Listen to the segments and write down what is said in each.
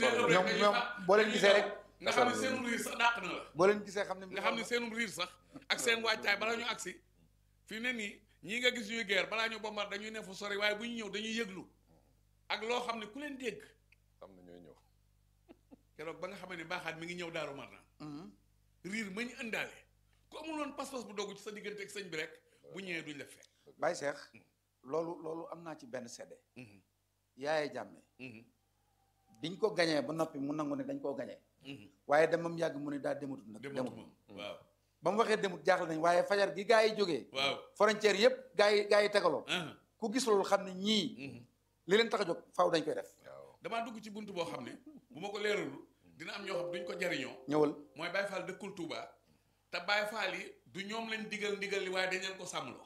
sonn ëpp ñoom dañuy ñoom fa- boo leen dañuy gisee daw. rek nga xam ne seen riir sax dàq na la boo leen gisee xam ne nga xam ne seen riir sax ak seen wàccaay balaa ñu agsi fi ne nii ñii nga gis ñuy guerre balaa ñu bombar dañuy ne fu sori waaye bu ñu ñëw dañuy yëglu ak loo xam ne ku leen dégg xam na ñooy ñëw keroog ba nga xam ne baaxaat mi ngi ñëw daaru marnaan Mhm. riir ma ñu ëndaale ku amul woon pas-pas bu dogg ci sa diggante ak sëñ bi rek bu ñëwee duñ la fekk Baye Cheikh loolu loolu am naa ci benn sedde yaaye jàmme biñ ko gañee ba noppi mu nangu ne dañ koo gañee waaye demam yàgg mu ne daa dematut nag demut dematuma waaw ba mu waxee demut jaaxle nañ waaye fajar gi gaa yi jógee waaw frontière yëpp gaa yi gaa yi tegaloo ah. ku gis loolu xam ne ñii Mhm. li leen tax a jóg faaw dañ koy def waaw damaa dugg ci bunt boo xam ne bu ma ko leeralul dina am ñoo xam duñ ko jariñoo ñëwal mooy Baye Fall dëkkul Touba te Baye Fall yi du ñoom lañ digal ndigal li waaye dañ leen ko sàmmloo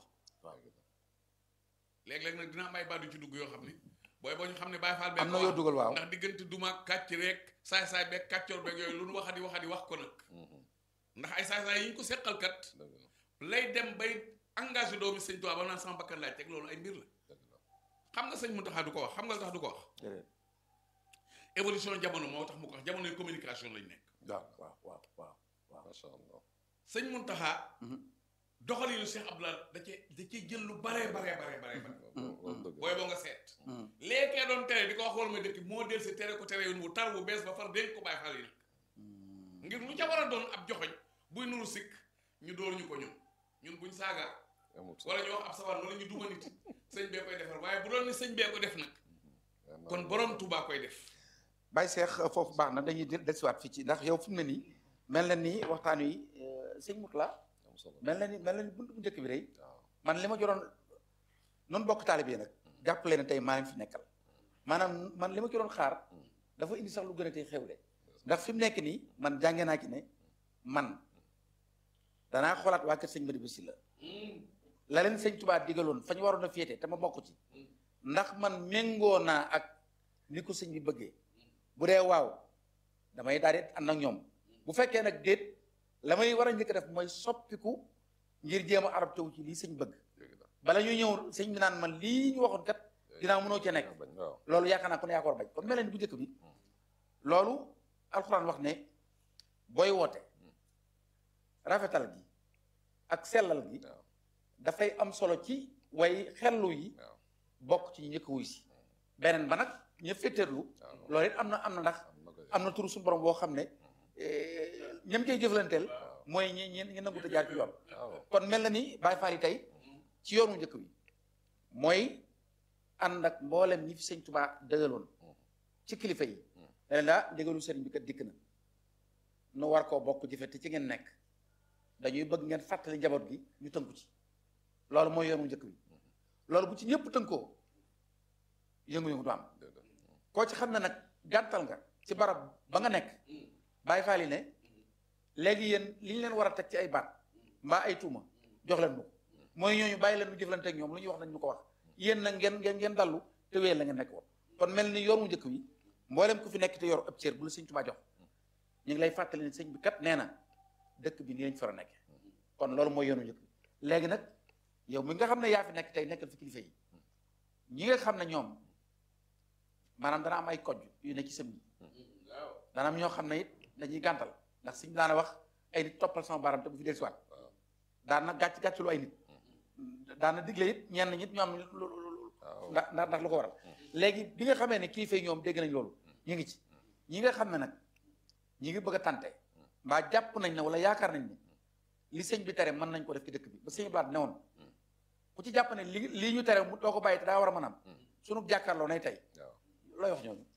léeg-léeg nag dina am ay baat yu ci dugg yoo xam ne booy boo ñu xam ne Baye Fall bee am na ko yoo wax. dugal waaw ndax diggante duma kàcc rek saay-saay beeg kàccoor beeg yooyu lu nu waxati waxati wax ko nag ndax ay saay-saay yi ñu ko seqal kat dëgg la lay dem bay engagé doomi sëñ Tuubaa ba naan sama bakkan laaj teg loolu ay mbir la dëgg la xam nga sëñ Muntaxa du ko wax xam nga lu tax du ko wax déedéet évolution jamono moo tax mu ko wax jamonoy communication lañ nekk waaw waaw waaw waaw waaw macha allah sëñ Muntaxa Mhm. doxalinu Cheikh Abdoulaye da cee da cee jël lu baree baree baree baree bare loolu dëgg booy boo nga seet Mhm. léekee doon tere di ko wax wala muy dëkk moo del si tere ko tere yoon wu tar bu bees ba far dénk ko bàyyi xale yi nag ngir lu ca war a doon ab joxoñ buy nuru sikk ñu door ñu ko ñun ñun buñ saaga amul wala ñu wax ab sawar wala ñu duma nit sëñ bee koy defar waaye bu doon ni sëñ bee ko def nag kon borom Touba koy def Baye Cheikh foofu baax na dañuy del dellusiwaat fii ci ndax yow fi mu ne nii mel na ni waxtaan wi euh, sëñ Moutala am solo mel na ni mel na ni buntu bu njëkk bi day waaw man li ma joroon noonu bokk taalibe yi nag jàppale ne tey maa leen fi nekkal maanaam man li ma ci doon xaar dafa indi sax lu gën a tey xewle ndax fi mu nekk nii man jànge naa ci ne man danaa xoolaat waa kër sëñ Madiba Sylla la leen sëñ Tuubaa digaloon fa ñu waroon a féete te ma bokk ci ndax man méngoo naa ak ni ko sëñ bi bëggee bu dee waaw damay daal di ànd ak ñoom bu fekkee nag déet la may war a njëkk a def mooy soppiku ngir jéem a arab taw ci lii sëñ bëgg dëgg la bala ñuy ñëw sëñ bi naan man lii ñu waxoon kat dinaa mënoo cee nekk bañ waaw loolu yaakaar naa ko ne yaa ko war a bañ kon mel ni bu njëkk bi loolu alxuraan wax ne booy woote rafetal gi ak sellal gi waaw dafay am solo ci way xellu yi waaw bokk ci ñu njëkk wuy si beneen ba nag ña féeteerlu waaw loolu it am na am na ndax am na ko am na turu suñu borom boo xam ne ñam koy jëflanteel mooy ñi ñi ñi nangu te jaar ci yoon waaw kon mel na ni Baay Faal yi tey ci yoonu njëkk bi mooy ànd ak mboolem ñi fi sëñ Tubaa dëgaloon ci kilifa yi ne leen daa ndigalu sëriñ bi kat dikk na nu war koo bokk jëfe te ci ngeen nekk dañuy bëgg ngeen fàttali njaboot gi ñu tënku ci loolu mooy yoonu njëkk bi loolu bu ci ñëpp tënkoo yëngu-yëngu du am dëgg la koo ci xam ne nag gàntal nga ci barab ba nga nekk Baay Faal yi ne léegi yéen li ñu leen war a teg ci ay baat mbaa ay tuuma jox leen mu ko mooy ñooñu bàyyi leen ñu jëflante ak ñoom lu ñuy wax nañ ñu ko wax yéen nag ngeen ngeen ngeen dallu te wéyal la ngeen nekk woon kon mel ni yoon mu njëkk wi mboolem ku fi nekk te yor ab cër bu la sëñ Tuubaa jox ñu ngi lay fàttali ne sëñ bi kat nee na dëkk bi nii lañ fara nekk kon loolu mooy yoonu njëkk bi léegi nag yow mi nga xam ne yaa fi nekk tey nekkal fi kilifa yi ñi nga xam ne ñoom maanaam dana am ay kojj yu ne ci sëm yi dana am ñoo xam ne it dañuy gàntal ndax suñu daana wax ay nit toppal sama baram te bu fi del siwaat daan na gàcc gàcc lu ay nit daan na digle it ñenn ñit ñu am lu lu lu waaw ndax ndax ndax lu ko waral léegi bi nga xamee ne kilifa yi ñoom dégg nañ loolu ñu ngi ci ñi nga xam ne nag ñi ngi bëgg a tante mbaa jàpp nañ ne wala yaakaar nañ ne li sëñ bi tere mën nañ ko def ci dëkk bi ba sëñ blaat ne woon ku ci jàpp ne li lii ñu tere mu doo ko bàyyi te daa war a mën a am sunu jàkkaarloo nay tey waaw looy wax ñooñu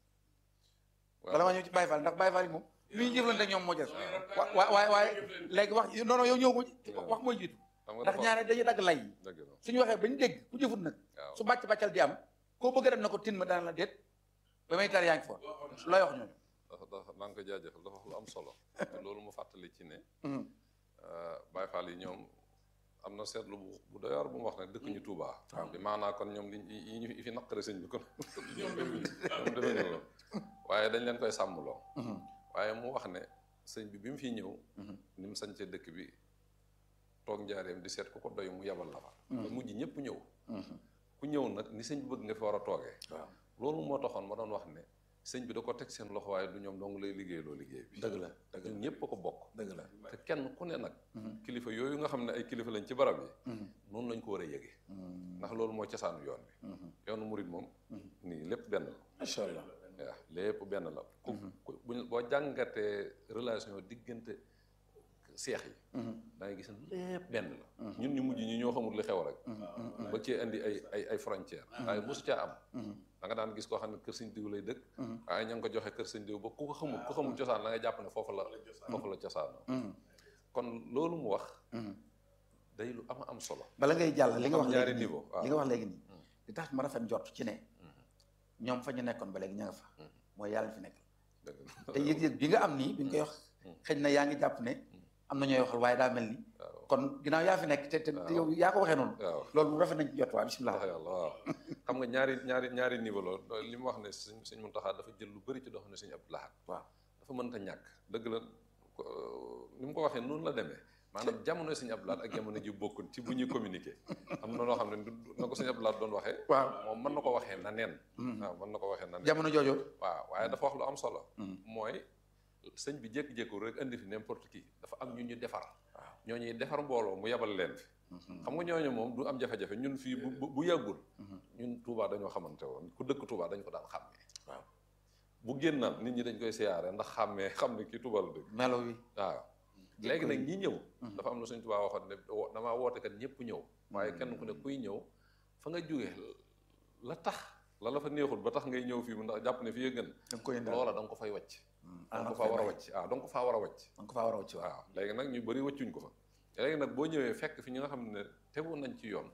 waaw bala ma ñëw ci Baye Fall ndax Baye Fall yi moom li ñu jëflante ak ñoom moo jël wa waaye waaye léegi wax non non yow ñëw ko ci wax mooy jiitu xam nga ndax dafa ñaare dañuy dagg lay yi dëgg la suñu waxee ba ñu dégg ku jëfut nag waaw su bàcc bàccal di am koo bëgg a dem na ko tin ma daan la déet ba may tar yaa ngi fa looy wax ñooñu dafa dafa maa ngi ko jaajëfal dafa wax lu am solo te loolu mu fàttali ci ne Mhm. Baye Fall yi ñoom am na seetlu bu bu doy waar bu mu wax ne dëkk ñu Touba. bi maanaa kon ñoom li yi ñu yi fi naqare sëñ bi kon ñoom demee ñu loolu waaye dañ leen koy sàmmloo waaye mu wax ne sëñ bi bi mu fi ñëw ni mu sañcee dëkk bi toog njaareem di seet ku ko doy mu yabal la fa ba mujj ñëpp ñëw ku ñëw nag ni sëñ bi bëgg nga fi war a toogee waaw loolu moo taxoon ma doon wax ne sëñ bi da ko teg seen loxo waaye du ñoom dong lay liggéey loo liggéey bi dëgg la dëgg la ñun ñëpp a ko bokk dëgg la te kenn ku ne nag kilifa yooyu nga xam ne ay kilifa lañ ci barab yi noonu lañ ko war a yëgee ndax loolu mooy cosaanu yoon bi yoonu murit moom nii lépp benn la macha allah waaw lépp benn la ku ku buñ boo jàngatee relation diggante seex yi da ngay gis ne lépp benn la ñun ñu mujj ñi ñoo xamul li xew rek ba cee indi ay ay ay frontière waaye mosu caa am da nga daan gis koo xam ne kër sëñ diw lay dëkk waaye ña ngi ko joxe kër sëñ diw ba ku ko xamul ku xamul cosaan da ngay jàpp ne foofu la foofu la cosaanoo kon loolu mu wax day lu ama am solo bala ngay jàll li nga wax ñaari léegi nii niveau waaw li nga wax léegi nii li tax ma rafet njort ci ne ñoom fa ñu nekkoon ba léegi ña nga fa mooy yàlla fi nekk dëgg la te yëg-yëg bi nga am nii bi nga koy wax xëy na yaa ngi jàpp ne am na ñooy waxal waaye daa mel ni waaw kon ginnaaw yaa fi nekk te te te yow yaa ko waxee noonu waaw loolu mu rafet nañ ci jot waa bisimilah ndax yàlla waaw xam nga ñaari ñaari ñaari niveau la li mu wax ne sëñ sëñ Muntaxa dafa jël lu bëri ci dox ne sëñ Abdou Lahad waaw dafa mënta ñàkk dëgg la ko- ni mu ko waxee noonu la demee maanaam jamono sëñ Abdou Lahad ak jamono ji bokkul ci bu ñuy communiquer am na loo xam ne du na ko sëñ Abdou Lahad doon waxee waaw moom mën na ko waxee na neen waaw mën na ko waxee na neen jamono joojo waaw waaye dafa wax lu am solo mooy sëñ bi jékki-jékku rek indi fi n'importe qui dafa am ñu ñu defar ñoo ñuy defar mbooloo mu yebal leen fi xam nga ñooñu moom du am jafe-jafe ñun fii bu bu bu yàggul ñun Touba dañoo xamante woon ku dëkk Touba dañ ko daan xàmmee waaw bu génnaan nit ñi dañ koy siyaare ndax xàmmee xam ne kii Touba la dëkk melo wi waaw léegi nag ñi ñëw dafa am na suñ Touba waxoon ne wo- damaa woote kat ñëpp ñëw waaye kenn ku ne kuy ñëw fa nga jógee la tax la la fa neexul ba tax ngay ñëw fii mu ndax jàpp ne fii ya gën da nga koy indaal loola da nga ko fay wàcc da ah nga ko faa war a wàcc waaw da nga ko faa war a wàcc da nga ko faa war a wàcc waaw waaw léegi nag ñu bëri wëccuñ ko fa léegi nag boo ñëwee fekk fi ñi nga xam ne tegu nañ ci yoon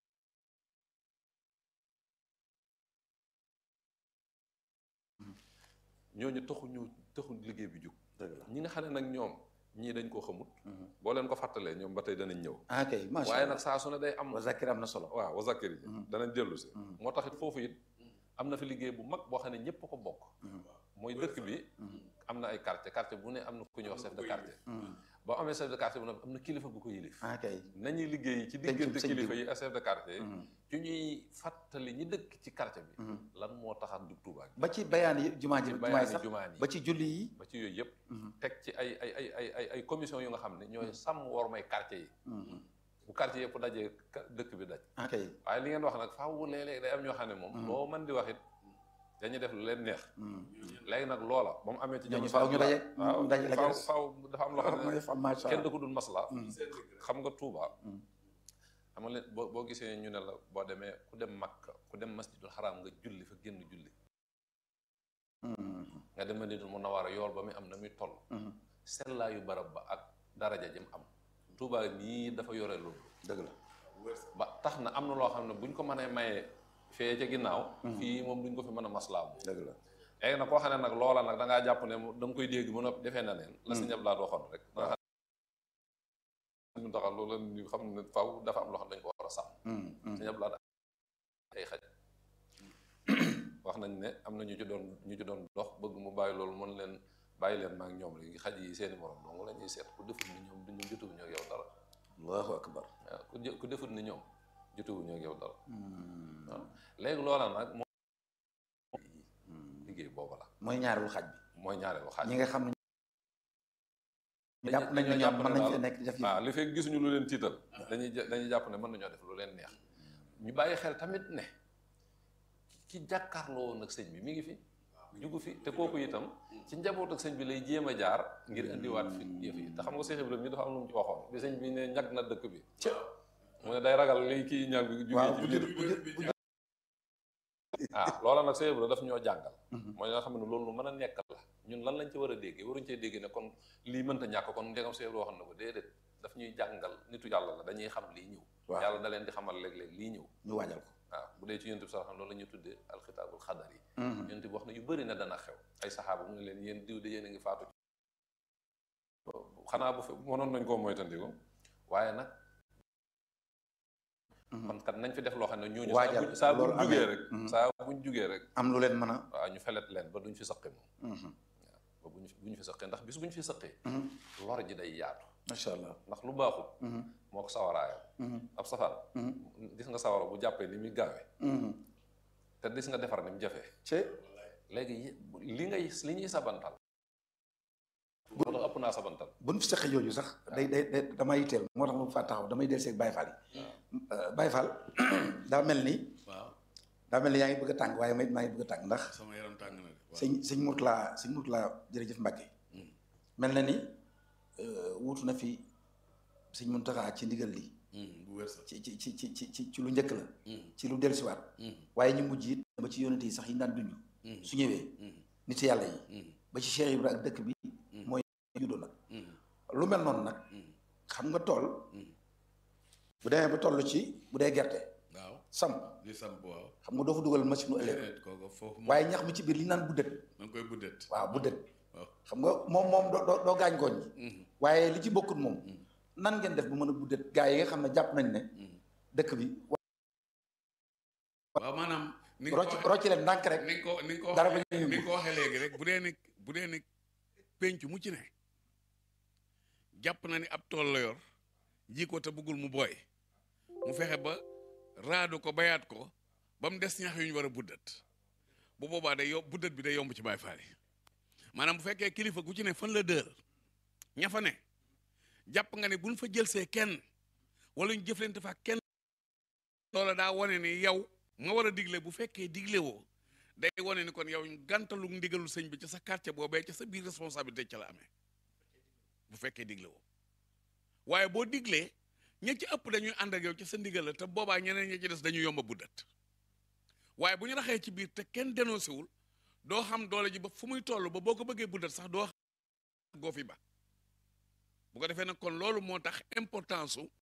ñooñu taxu ñu taxu liggéey bi jug dëgg la ñi nga xam ne nag ñoom ñii dañ koo xamut boo leen ko fàttalee ñoom ba tey danañ ñëw ah kay macha waaye allah nag saa su ne day am wa zakir am na solo waaw wa zakir ji danañ dellu si moo tax it foofu it am na fi liggéey bu mag boo xam ne ñëpp ko bokk mooy dëkk bi am na ay quartier quartier bu ne am na ku ñuy wax chef de quartier boo amee chef de quartier bu ne am na kilifa gu ko yilif ah kay nañuy liggéey ci Pencum diggante sëñ kilifa bi. yi ak chef de quartier yi ci ñuy fàttali ñi dëkk ci quartier bi lan moo taxaat du Touba gi ba ci bayaan yi jumaa ji ci jumaa yi bayaani sax jumaan yi ba ci julli yi ba ci yooyu yëpp teg ci ay ay ay ay ay ay commission yu nga xam ne ñooy sàmm war may quartier yi bu quartier yëpp dajee ka- dëkk bi daj ah kay waaye li ngeen wax nag faaw léeg-léeg day am ñoo xam ne moom loo mën di wax it dañuy def lu leen neex léegi nag loola ba mu amee ci ñooñu jamono faaw ñu daje waaw daje la faaw des. faaw dafa am loo xam ne mooy macha kenn allah da ko dul masla xam nga Touba xam nga leen boo boo gisee ñu ne la boo demee ku dem Makka ku dem masjidul xaraam nga julli fa génn julli nga dem Madinatul Munawwara yool ba muy am na muy toll sellaayu barab ba ak daraja jëm am Touba nii dafa yore loolu dëgg la ba tax na am na loo xam ne buñ ko mënee mayee fee ca ginnaaw fii moom duñ ko fi mën a maslaa moom dëgg la léegi nag koo xam ne nag loola nag da ngaa jàpp ne da nga koy dégg mën a defee na neen la si ñëpp laa waxoon rek da nga xam ne taxal loolu ñu xam ne faw dafa am loo xam ne dañ ko war a sàmm si ñëpp laa ay xaj wax nañ ne am na ñu ci doon ñu ci doon dox bëgg mu bàyyi loolu mën leen bàyyi leen maa ngi ñoom léegi xaj yi seeni morom dong la ñuy seet ku defut ni ñoom duñu jotuwuñu ak yow dara allahu akbar waaw ku jë- ku defut ni ñoom jotuwuñu ak yow dara waaw léegi loola nag moom liggéey booba la mooy ñaareelu xaj bi mooy ñaareelu xaaj ñi nga xam ne dañuy- jàpp nañ ne dañoo ñoom jàpp mën ne nañ daal- fi nekk di def yi waaw li fekk gisuñu lu leen tiital dañuy ja- dañuy jàpp ne mën nañoo def lu leen neex ñu bàyyi xel tamit ne ki jàkkaarloo woon ak sëñ bi mi ngi fi jugu fi te kooku itam ci njaboot ak sëñ bi lay jéem a jaar ngir indiwaat fi yëf yi te xam nga Seex Ibrahima mi dafa am lu mu ci waxoon bi sëñ bi ne ñag na dëkk bi mu ne day ragal li kii ñag bi jugee waaw ci bu biir jë- bu jë- bu jë- ah loola nag Seex Ibrahima daf ñoo jàngal mooy nga xam ne loolu lu mën a nekk la ñun lan lañ ci war a déggee waruñ cee déggee ne kon lii mënta ñàkk kon ndegam Seex Ibrahima waxoon na ko déedéet daf ñuy jàngal nitu yàlla la dañuy xam lii ñëw Waaw. yàlla da leen di xamal léeg-léeg lii ñëw ñu waajal ko waaw bu dee ci yonent bi sax loolu la ñuy tuddee alxitaabul xadar yi yonent bi wax na yu bëri na dana xew ay saxaaba mu ne leen yéen diw de yéen a ngi faatu xanaa bu fi mënoon nañ koo moytandiku waaye nag kon kat nañ fi def loo xam ne ñooñu saa Waajal, buñ saa buñ loolu jugee amee. rek Mhm. saa buñ jugee rek am lu leen mën a waaw ñu felet leen ba duñ fi sëqi moom ba buñ fi buñ fi sëqee ndax bis buñ fi sëqee lor ji day yaatu macha allah ndax lu baaxul moo ko sawaraayam ab safaan gis nga sawara bu jàppee ni muy gaawee te gis nga defar ni mu jafee ci léegi li ngay li ñuy sabantal moo tax ëpp naa sabantal bu ñu seqee yooyu sax day day day damay yitteel moo tax ma faa taxaw damay del seeg Baye Fall yi Baye Fall daa mel ni waaw daa mel ni yaa ngi bëgg a tàng waaye may maa ngi bëgg a tàng ndax sama yaram tàng na de waaw sëñ sëñ Mourtala sëñ Mourtala jërëjëf Mbacke mel na ni wuutu na fi sëñ Mountakha ci ndigal li bu wér sax ci ci ci ci ci ci ci lu njëkk la ci lu dellusiwaat waaye ñu mujj it ba ci yonente yi sax yi ñu daan dund su ñëwee nit yàlla yi ba ci Cheikh Ibra ak dëkk bi mooy juddoo nag lu mel noonu nag xam nga tool bu demee ba toll ci bu dee gerte waaw samp di samp waaw xam nga doo fa dugal machine u ëllëg déedéet kooku foofu moom waaye ñax mi ci biir li ñu naan buddet da nga koy buddet waaw buddet waaw xam nga moom moom doo doo doo gaañ gooñ ñi waaye li ci bokkut moom nan ngeen def bu mën a buddet gaa yi nga xam ne jàpp nañ ne dëkk bi waaw maanaam ni nga ko rocc waxee- rocc leen ndànk rek ni nga ko ni nga ko dara waxee- bañ a yëngu. ni nga ko waxee léegi rek bu dee ni bu dee ni penc mu ci ne jàpp na ni ab tool la yor ji ko te bëggul mu booy mu fexe ba raadu ko bayaat ko ba mu des ñax yu ñu war a buddat bu boobaa day yomb buddat bi day yomb ci Baay Faal yi maanaam bu fekkee kilifa gu ci ne fan la dër ña fa ne jàpp nga ne buñ fa jël see kenn wala ñu jëflante fa kenn loola daa wane ni yow nga war a digle bu fekkee digle woo day wane ni kon yow gàntalu ndigalul sëñ bi ca sa quartier boobee ca sa biir responsabilité ca la amee bu fekkee digle woo waaye boo diglee ña ci ëpp dañuy ànd ak yow ca sa ndigal la te boobaa ñeneen ña ci des dañuy yomba buddat waaye bu ñu raxee ci biir te kenn dénoncé wul doo xam doole ji ba fu muy toll ba boo ko bëggee buddat sax doo xam goo fi ba bu ko defee nag kon loolu moo tax importance su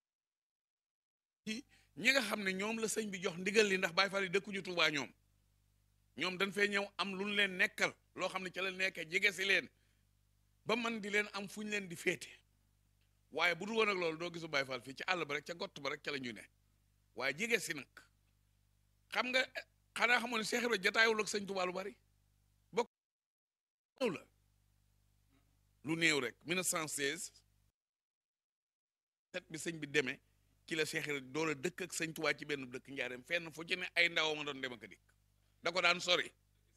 ci ñi nga xam ne ñoom la sëñ bi jox ndigal li ndax Baay Faal yi dëkkuñu Tuubaa ñoom ñoom dañ fee ñëw am lu ñu leen nekkal loo xam ne ca la nekkee jege si leen ba man di leen am fu ñu leen di féete waaye bu dul woon ak loolu doo gisu Baay Faal fii ci àll ba rek ca gott ba rek ca la ñu ne waaye jege si nag xam nga xanaa xamoon ne Cheikh Ibra jataayul ak sëñ Tuubaa lu bari bokk néew la lu néew rek 1916 set bi sëñ bi demee ci la Cheikh Ibra door a dëkk ak sëñ Tuubaa ci benn dëkk njaareem fenn fu ci ne ay ndaw ma doon dem ak a dikk da ko daan sori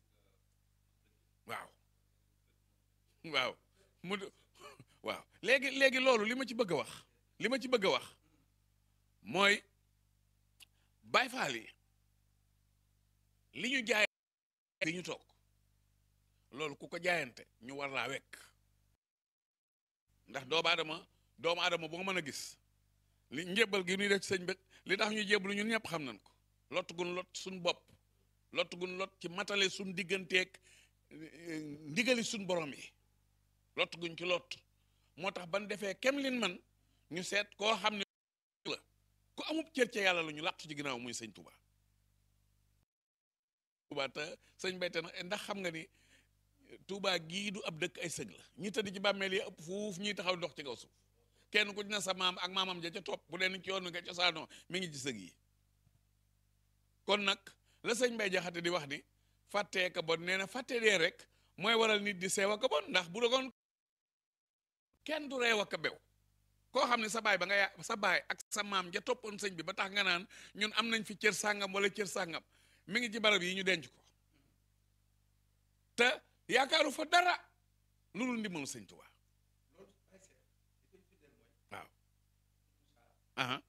waaw waaw mu waaw léegi léegi loolu li ma ci bëgg a wax li ma ci bëgg a wax mooy Baay Faal yi li ñu jaay li ñu toog loolu ku ko jaayante ñu war laa wekk ndax doomu aadama doomu aadama boo mën a gis li njébbal gi ñuy def ci sëñ bi li tax ñu jébbalu ñun ñëpp xam nañ ko lott gun lot suñ bopp lott gun lot ci matale suñ digganteeg ndigali suñ borom yi lott guñ ci lott moo tax ban defee kem lin man ñu seet koo xam ne la ku amub cër ca yàlla la ñu làqtu ci ginnaaw muy sëñ Touba Touba te sëñ Bayte nag ndax xam nga ni Touba gii du ab dëkk ay sëg la ñi tëdd ci bàmmeel yi ëpp fuuf ñuy taxaw dox ci kaw suuf kenn ku ci ne sa maam ak maamam ja ca topp bu dee ci yoon wi nga cosaanoo mi ngi ci sëg yi kon nag la sëñ Mbay Jaxate di wax ni fàttee ka bon nee na fàtte dee rek mooy waral nit di seew ak bon ndax bu dogoon kenn du reew ak bew koo xam ne sa baay ba nga ya sa baay ak sa maam ja toppoon sëñ bi ba tax nga naan ñun am nañ fi cër sàngam wala cër sàngam mi ngi ci barab yi ñu denc ko te yaakaaru fa dara lu dul ndimbalu sëñ Tuubaa waaw aha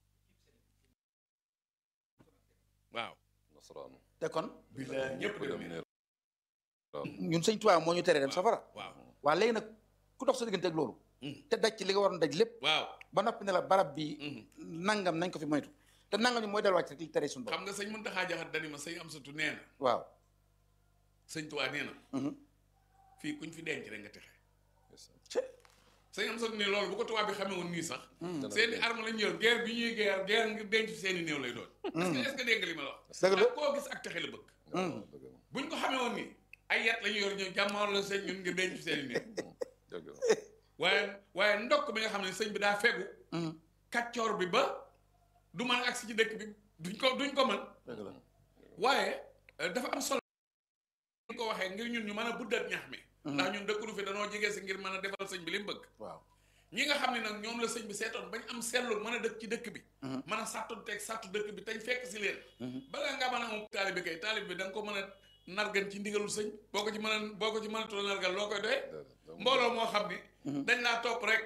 waaw nasaraanu te kon bilaay ñëpp ku dem dem ne ñun sëñ Tuubaa moo ñu teree dem safara waaw waa léegi nag ku dox sa diggante ak loolu te daj ci li nga waroon daj lépp waaw ba noppi ne la barab bi nangam nañ ko fi moytu te nangam ni mooy delluwaat ci rek li tere suñu borom xam nga sëñ Muntaxa Jaxate dani ma sëñ Amsatu nee na waaw sëñ Tuubaa nee na mhm. fii kuñ fi denc rek nga texe Cé. sëñ Amsatu ne loolu bu ko tubaab bi xamee woon nii sax Dana seeni dégg. arme lañu yor guerre bi ñuy guerre guerre ngir denc seeni néew lay doon est-ce que est-ce que dégg nga li ma la wax dëgg la ndax koo gis ak texe la bëgg waaw dëgg la buñ ko xamee woon nii ay yat lañu yor ñëw jàmmaar la sëñ ñun ngir denc seeni néew dëgg la waaye waaye ndokk bi nga xam ne sëñ bi daa fegu Mhm. kàccoor bi ba du mën a agsi ci dëkk bi duñ ko duñ ko mën dëgg la waaye euh, dafa am solo ñu ko waxee ngir ñun ñu mën a buddat ñax mi ndax ñun dëkkunu fi danoo jege si ngir mën a defal sëñ bi li mu bëgg waaw ñi nga xam ne nag ñoom la sëñ bi seetoon bañ am seetlu mën a dëkk ci dëkk bi Mhm. mën a sàttoon teg sàttu dëkk bi tañ fekk si leen Mhm. balaa nga mën a am taalibe kay taalibe bi da nga ko mën a nargan ci ndigalul sëñ boo ko ci mën a boo ko ci mënatul nargan loo koy doyee déedéet. mbooloo moo xam ni dañ laa topp rek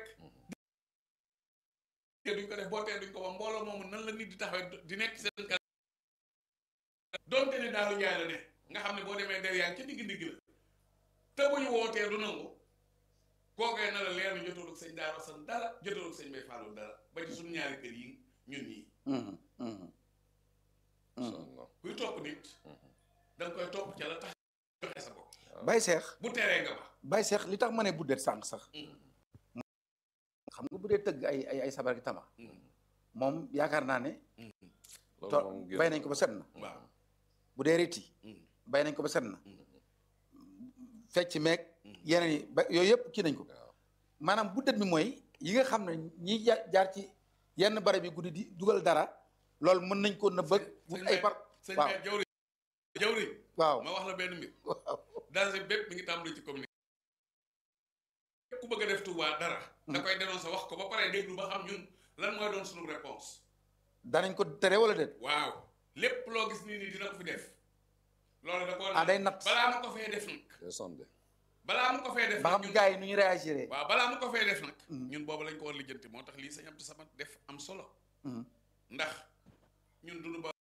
te duñ ko def boo tee duñ ko wax mbooloo moomu nan la nit di taxawee di nekk seen kanam donte ne daalu njaay la ne nga xam ne boo demee der yaa ngi ca digg digg la te bu ñu wootee du nangu kookee na la leer ni jotoolu sëñ Daara San dara jotoolu sëñ Bay Fallou dara ba ci suñu ñaari kër yi ñun ñii Mhm, mhm. Incha allah. kuy topp nit da nga koy topp ca la tax joxe sa bopp Baye Cheikh bu teree nga ba Baye Cheikh li tax ma ne buddeet sànq sax xam nga bu dee tëgg ay ay ay sabar gi tama moom yaakaar naa ne loolu to moom génn bay nañ ko ba set na waaw bu dee riti bay nañ ko ba set na fecc meeg yeneen yi ba yooyu yëpp kii nañ ko waaw. maanaam buddet mi mooy yi nga xam ne ñi ja- jaar ci yenn barab yi guddi di dugal dara loolu mën nañ ko na bëgg wut ay par sëñ waaw Bay jawri jawri waaw ma wax la benn mbir waaw danger bépp mi ngi tàmbali ci communiqué ku bëgg a def Touba dara da koy dénoncé wax ko ba pare déglu ba xam ñun lan mooy doon suñu réponse danañ ko tere wala déet waaw lépp loo gis nii nii dina ko fi def loolu da ko ah day natt balaa mu ko fee def nag day sonde. balaa mu ko fee def ba nag xam ñun gars yi nu ñu réagir waaw balaa mu ko fee def nag Mhm. ñun boobu lañ ko war lijjanti moo tax lii sëñ Abdou Samad def am solo Mhm. ndax ñun duñu ba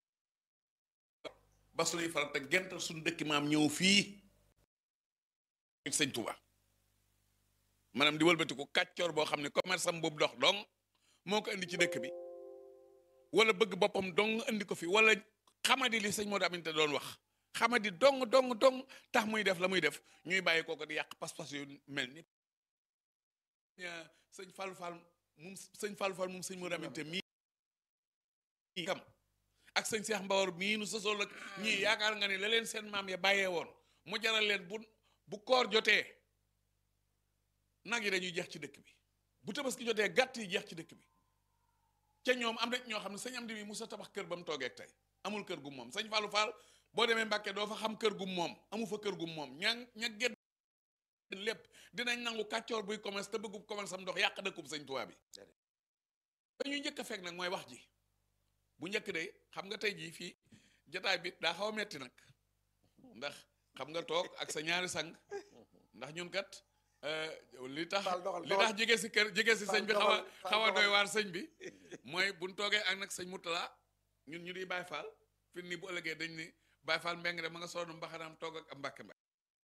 ba suñuy faral te gental suñu dëkk maam ñëw fii ak sëñ Touba maanaam di wëlbati ko kàccoor boo xam ne commerce am boobu dox dong moo ko indi ci dëkk bi wala bëgg boppam dong indi ko fi wala xamadi li sëñ Modou Aminta doon wax xamadi dong dong dong tax muy def la muy def ñuy bàyyi kooko di yàq pas-pas yu mel ni ña- sëñ Fallou Fall moom sëñ Fallou Fall moom sëñ Modou Aminta mii kam ak sëñ Cheikh Mbawar mii nu sosol ak ñii yaakaar nga ne la leen seen maam ya bàyyee woon mu jaral leen bu bu koor jotee nag yi dañuy jeex ci dëkk bi bu tabaski jotee gàtt yi jeex ci dëkk bi ca ñoom am na ñoo xam ne sëñ am di mi musa tabax kër ba mu toogee ak tey amul kër gu moom sëñ Fallou Fall boo demee Mbàkke doo fa xam kër gu moom amu fa kër gu moom ña ña gedd lépp dinañ nangu kàccoor buy commerce te bëggub commerce am ndox yàq dëkkub sëñ Tuubaa bi dañuy njëkk a fekk nag mooy wax ji bu njëkk de xam nga tey jii fii jotaay bi daa xaw a metti nag ndax xam nga toog ak sa ñaari sang ndax ñun kat euh, li tax Faal doxal, li doxal. tax jege si kër jege si Faal sëñ bi xaw a doxal, Faal xaw a doy doxal. waar sëñ bi mooy buñ toogee ak nag sëñ Murtala ñun ñu di Baay Faal fi nii bu ëllëgee dañ ni Baay Faal mbeng de ma nga soonu mbaxanaam toog ak am mbàkke mbàkke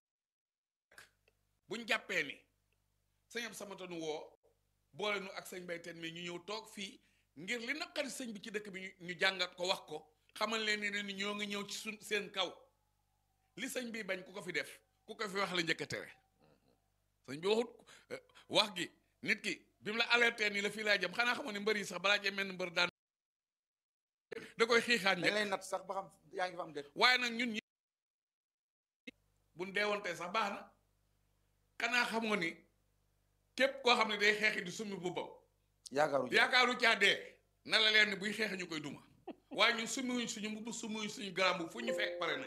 buñ jàppee ni sëñ am samatanu woo boole nu ak sëñ bayteen mi ñu ñëw toog fii ngir li naqari sëñ bi ci dëkk bi ñu ñu jàngat ko wax ko xamal leen ni ne ñoo ngi ñëw ci suñ seen kaw li sëñ bi bañ ku ko fi def ku ko fi wax la njëkk a tere sëñ bi waxut eh, wax gi nit ki bi mu la alerté ni la fii laa jëm xanaa xamoon ne mbër yi sax balaa cee mel ni mbër daan da koy xiixaan dañ njëkk lay natt sax ba xam yaa ngi fa am déet waaye nag ñun ñi buñ deewontee sax baax na xanaa xamoo ni képp koo xam ne day xeexi di summi bubbam yaakaaru yaakaaru caa dee na la leen ni buy xeex ñu koy duma waaye ñun summiwuñ suñu mbubb summiwuñ suñu garambu fu ñu fekk pare na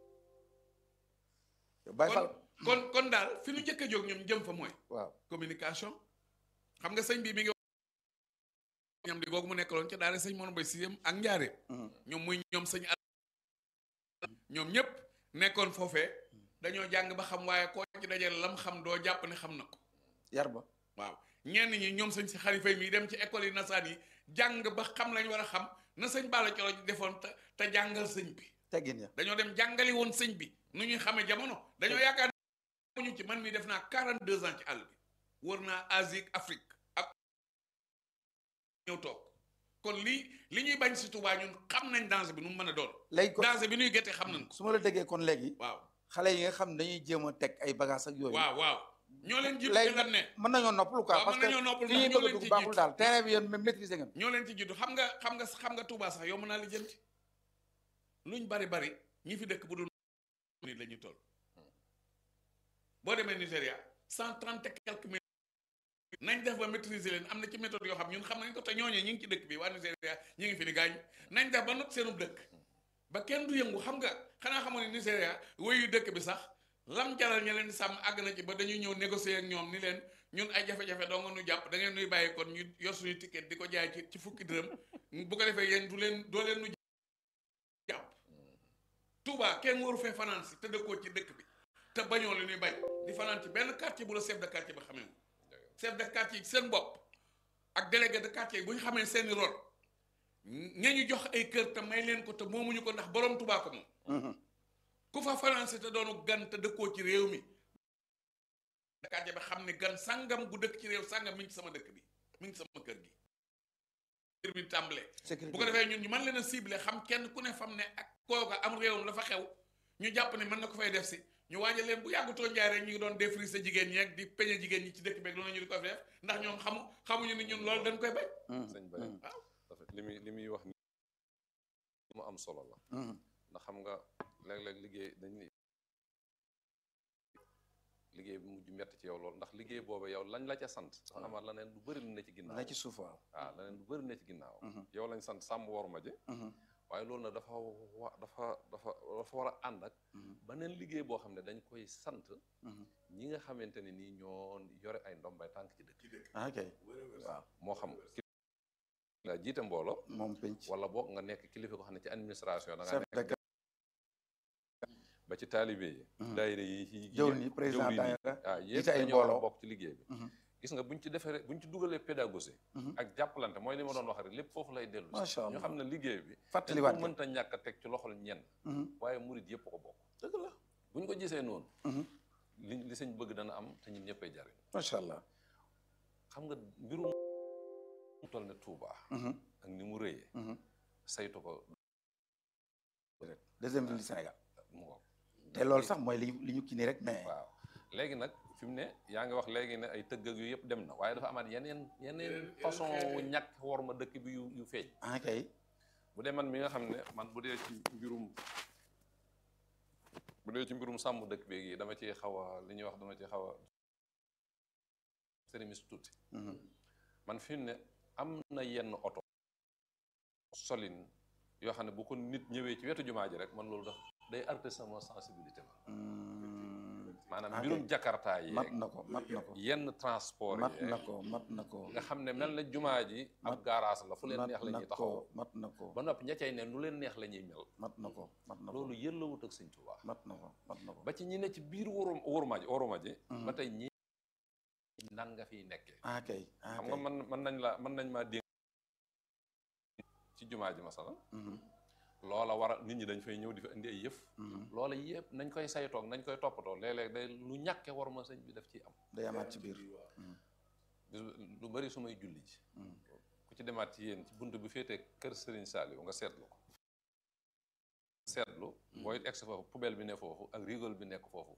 Baye Fall kon kon kon daal fi ñu njëkk a jóg ñoom jëm fa mooy waaw communication xam nga sëñ bi mi ngi ñam di googu mu nekkaloon ca daara sëñ Mor Mbay sixième ak njaareem Mhm. ñoom muy ñoom sëñ al ñoom ñëpp nekkoon foofee dañoo jàng ba xam waaye koo ci dajale lam xam doo jàpp ne xam na ko yar ba waaw ñenn ñi ñoom sëñ si xalifa yi dem ci école yi nasaan yi jàng ba xam lañ war a xam na sëñ Balla Coro defoon te te jàngal sëñ bi teggin ya dañoo dem jàngali woon sëñ bi nu ñuy xamee jamono dañoo yaakaar ñu ci man mi def naa 42 ans ci àll bi wër naa Asie ak Afrique ak ñëw toog kon lii li ñuy bañ si Tuubaa ñun xam nañ danger bi nu mu mën a doon léegi kon danger bi nuy gerte xam nañ ko su ma la déggee kon léegi waaw xale yi nga xam ne dañuy jéem a teg ay bagages ak yooyu waaw waaw ñoo leen jiitu léegi ci lan ne mën nañoo noppalu quoi waaw parce mën que nañoo noppal fi ndax ñuy ñoo bëgg a leen dugg ci baaxul jiitu daal terrain bi yéen même maîtriser ngeen ñoo leen ci jiitu xam nga xam nga xam nga Tuubaa sax yow mën naa lijjanti luñ bari bari ñi fi dëkk bu dul nit la ñuy toll boo demee Nigéria cent trente et quelques mille nañ def ba maîtriser leen am na ci méthode yoo xam ñun xam nañ ko te ñooñee ñi ngi ci dëkk bi waa Nigéria ñi ngi fi ni gaañ nañ def ba not seenub dëkk ba kenn du yëngu xam nga xanaa xamoon ne Nigéria wéyu dëkk bi sax lam jaral ña leen di sàmm àgg na ci ba dañuy ñëw négocier ak ñoom ni leen ñun ay jafe-jafe doo nga nu jàpp da ngeen nuy bàyyi kon ñu yor suñu ticket di ko jaay ci ci fukki dërëm bu ko defee yéen du leen doo leen nu jàpp Touba kenn waru fee fanaan si te dëkkoo ci dëkk bi te bañoo li ñuy bañ di fanaan ci benn quartier bu la chef de quartier ba xamee chef de quartier yi seen bopp ak délégué de quartier yi bu ñu xamee seeni rôle ña ñu jox ay kër te may leen ko te moomuñu ko ndax borom Touba ko moom ku fa fanaan si te doonu gan te dëkkoo ci réew mi de quartier ba xam ne gan sangam gu dëkk ci réew sangam mi ngi ci sama dëkk bi mi ngi sama kër gi kër bi tàmbalee sécurité bu ko defee ñun ñu mën leen a ciblé xam kenn ku ne fam ne ak kooka am réewam la fa xew ñu jàpp ne mën na ko fay def si ñu waajal leen bu yàggutoo njaay rek ñu ngi doon défriser jigéen ñi ak di peñe jigéen ñi ci dëkk beeg loolu ñu di ko def ndax ñoom xamu xamuñu ni ñun loolu dañ koy bañ sëñ Baye waaw dafa li muy li muy wax ni mu am solo la ndax xam nga léeg-léeg liggéey dañ ni liggéey bi mujj metti ci yow loolu ndax liggéey boobu yow lañ la ca sant dafa amaat leneen lu bëri lu ne ci ginnaaw na ci suuf waaw waaw leneen lu bëri ne ci ginnaaw yow lañ sant sàmm worma ji waaye loolu nag dafa wa dafa dafa dafa war a ànd ak beneen liggéey boo xam ne dañ koy sant ñi nga xamante ne nii ñoo yore ay ndombay tànk ci dëkk ah ok waaw moo xam nga jiite mbooloo moom penc wala boog nga nekk kilifa ko xam ne ci administration da nga chef de nekk ba ci taalibe yi daayira yi ci jëw ni président jëwriñ yi daayira waaw yëpp jiite ay dañoo war a mbooloo. bokk ci liggéey bi gis nga buñ ci defee buñ ci dugalee pédagogie ak jàppalante mooy li ma doon wax rek lépp foofu lay dellu si Macha ñu Allah. xam ne liggéey bi fàttaliwaat dañ ko mënta ñàkk a teg ci loxol ñenn waaye murit yëpp ko bokk dëgg la buñ ko gisee noonu li li sëñ bëgg dana am te ñun ñëppay jariñ macha allah xam nga mbirum mu toll ne Touba ak ni mu rëyee saytu ko deuxième ville du Sénégal mu ngoog te loolu sax mooy li ñu li ñu kii nii rek mais waaw léegi nag fi mu ne yaa ngi wax léegi ne ay tëgg ak yu yëpp dem na waaye dafa amaat yeneen yeneen façon wu ñàkk war ma dëkk bi yu yu feeñ ah kay bu dee man mi nga xam ne man bu dee ci mbirum bu dee ci mbirum sàmm dëkk beeg yi dama ci xaw a li ñuy wax dama ci xaw a sérimis tuuti man fi mu ne am na yenn oto solin yoo xam ne bu ko nit ñëwee ci wetu jumaa ji rek man loolu daf day arte sama sensibilité ma maanaam ok. mbirum jakarta yi mat na ko mat na ko yenn transport mat yi na ko mat na ko nga xam ne mel na jumaa ji ab garage la fu leen mat neex la na ñuy taxaw ko mat na ko ba noppi ña cay ne nu leen neex la ñuy mel mat na ko mat na ko loolu yëllawut ak sëñ Tuubaa mat na ko mat na ko ba ci ñi ne ci biir wóorum wóoruma ji wóoruma ji ba tey ñi nan nga fiy nekkee ah kay ah xam kay nga man mën nañ la mën nañ maa dénk ci jumaa ji masala loola war a nit ñi dañ fay ñëw di fa indi ay yëf loola yëpp nañ koy saytoog nañ koy toppatoo léeg-léeg day lu ñàkke war ma sëñ bi daf ciy am day amaat ci biir bis- lu bari su may julli ji ku ci demaat ci yéen ci bunt bi féetee kër Serigne Saliou nga seetlu ko seetlu booy egsi foofu poubelle bi ne foofu ak rigole bi nekk foofu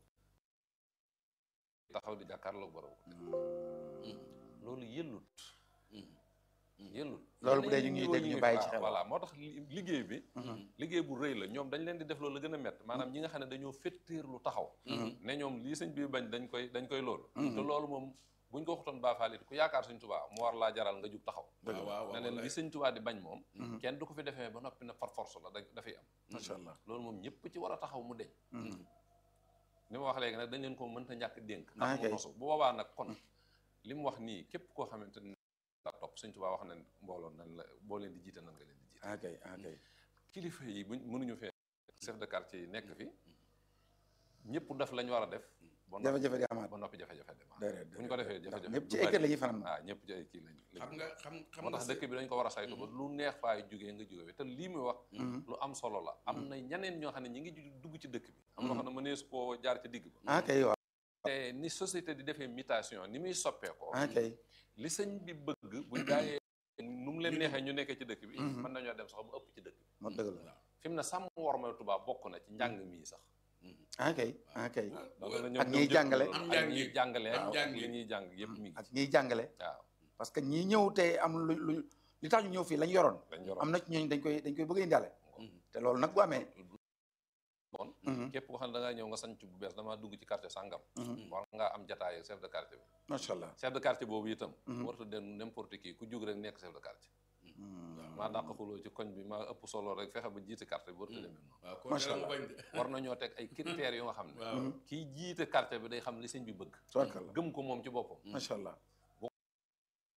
taxaw di jàkkaarloog borom loolu yëllut yëllut loolu bu dee ñu ngi yeneen dégg ñu niveau bàyyi yi ci nga- xel. voilà moo tax li- liggéey bi liggéey bu rëy la ñoom dañ leen di def loolu la gën a métti maanaam ñi nga xam ne dañoo féttéer lu taxaw ne ñoom lii sëñ bi bañ dañ koy dañ koy loolu te loolu moom buñ ko waxutoon baafaalit ku yaakaar sëñ Tuubaa mu war laa jaral nga jug taxaw waaw waaw ne leen li sëñ Tuubaa di bañ moom kenn du ko fi defee ba noppi na par force la da dafay am macha allah loolu moom ñëpp ci war a taxaw mu deñ li ma wax léegi nag dañ leen ko mënta ñàkk dénk Ah, ndax mu kay. nosu bu boobaa nag kon li mu wax nii képp koo xamante ni la topp sëñ Tuubaa wax na mbooloo nan la boo leen di jiite nan nga leen di jiite ah kay ah kay kilifa yi buñ mënuñu fee chef de quartier yi nekk fi ñëpp def lañ war a def ba noppi jafe-jafe di amaat ba noppi jafe-jafe dem déedéet bu ñu ko defee ndax jafe-jafe ñëpp ci du ay kër bari. la ñuy fanaan ah ñëpp ci ay kii lañ lañ xam nga xam xam moo nga tax dëkk bi dañ ko war a saytu ba lu neex faay jógee nga jóge fi te lii muy wax lu am solo la am na ñeneen ñoo xam ne ñi ngi ju- dugg ci dëkk bi am loo xam ne mënees koo jaar ci digg ba ah kay waaw te ni société di defee mutation ni muy soppeekoo ah kay li sëñ bi bëgg buñ daayee nu mu leen neexee ñu nekkee ci dëkk bi mën nañoo dem sax mu ëpp ci dëkk bi moo dëgg la fi mu ne sàmm worma tubaab bokk na ci njàng mii sax ah kay ah kay loolu la ñoom Ak ñoom ñiy jël jàngale. loolu. Am ak njàng ñiy yi. jàngale Am ak njàng li yi. ñuy jàng yëpp mi ngi ak ci ñiy jàngale waaw parce que ñii ñëw te am lu lu li tax ñu ñëw fii lañ yoroon dañ yoroon am na ci ñooñu dañ koy dañ koy bëgg a indaale te loolu nag bu amee bon Mhm. képp koo xam ne da ngaa ñëw nga sanc bu bees damaa dugg ci quartier sàngam war ngaa am jataay ak chef de quartier bi macha allah chef de quartier boobu itam warta den n'importe qui ku jug rek nekk chef de quartier maa dàq xuloo ci koñ bi maa ëpp solo rek fexe ba jiite quartier bi warta demee noonu waaw kon Macha dara mu Allah. bañ de. war nañoo teg ay critères yu nga xam ne waaw kii jiite quartier bi day xam li sëñ bi bëgg tabarkalla gëm ko moom ci boppam macha allah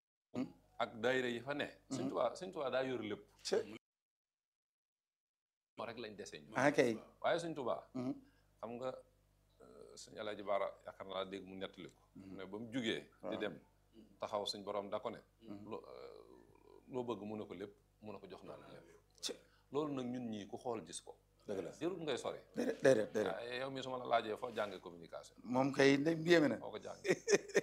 ak daayira yi fa ne sëñ Tuubaa sëñ Tuubaa daa yor lépp Cé- moo rek lañ dese ñu ah kay waaye suñ tubaa Mhm. xam nga suñ alaaji baara yaakaar naa dégg mu nettali ko mais ba mu jugee di Waaw. dem taxaw suñ borom da ko ne Mhm. loo loo bëgg mu ne ko lépp mu ne ko jox naa la lépp Ci. loolu nag ñun ñii ku xool gis ko dëgg la jërul ngay sori déedéet déedéet déedéet ah, yow mi su ma la laajee foo jàngee communication moom kay ndey yéeme na foo ko jàngee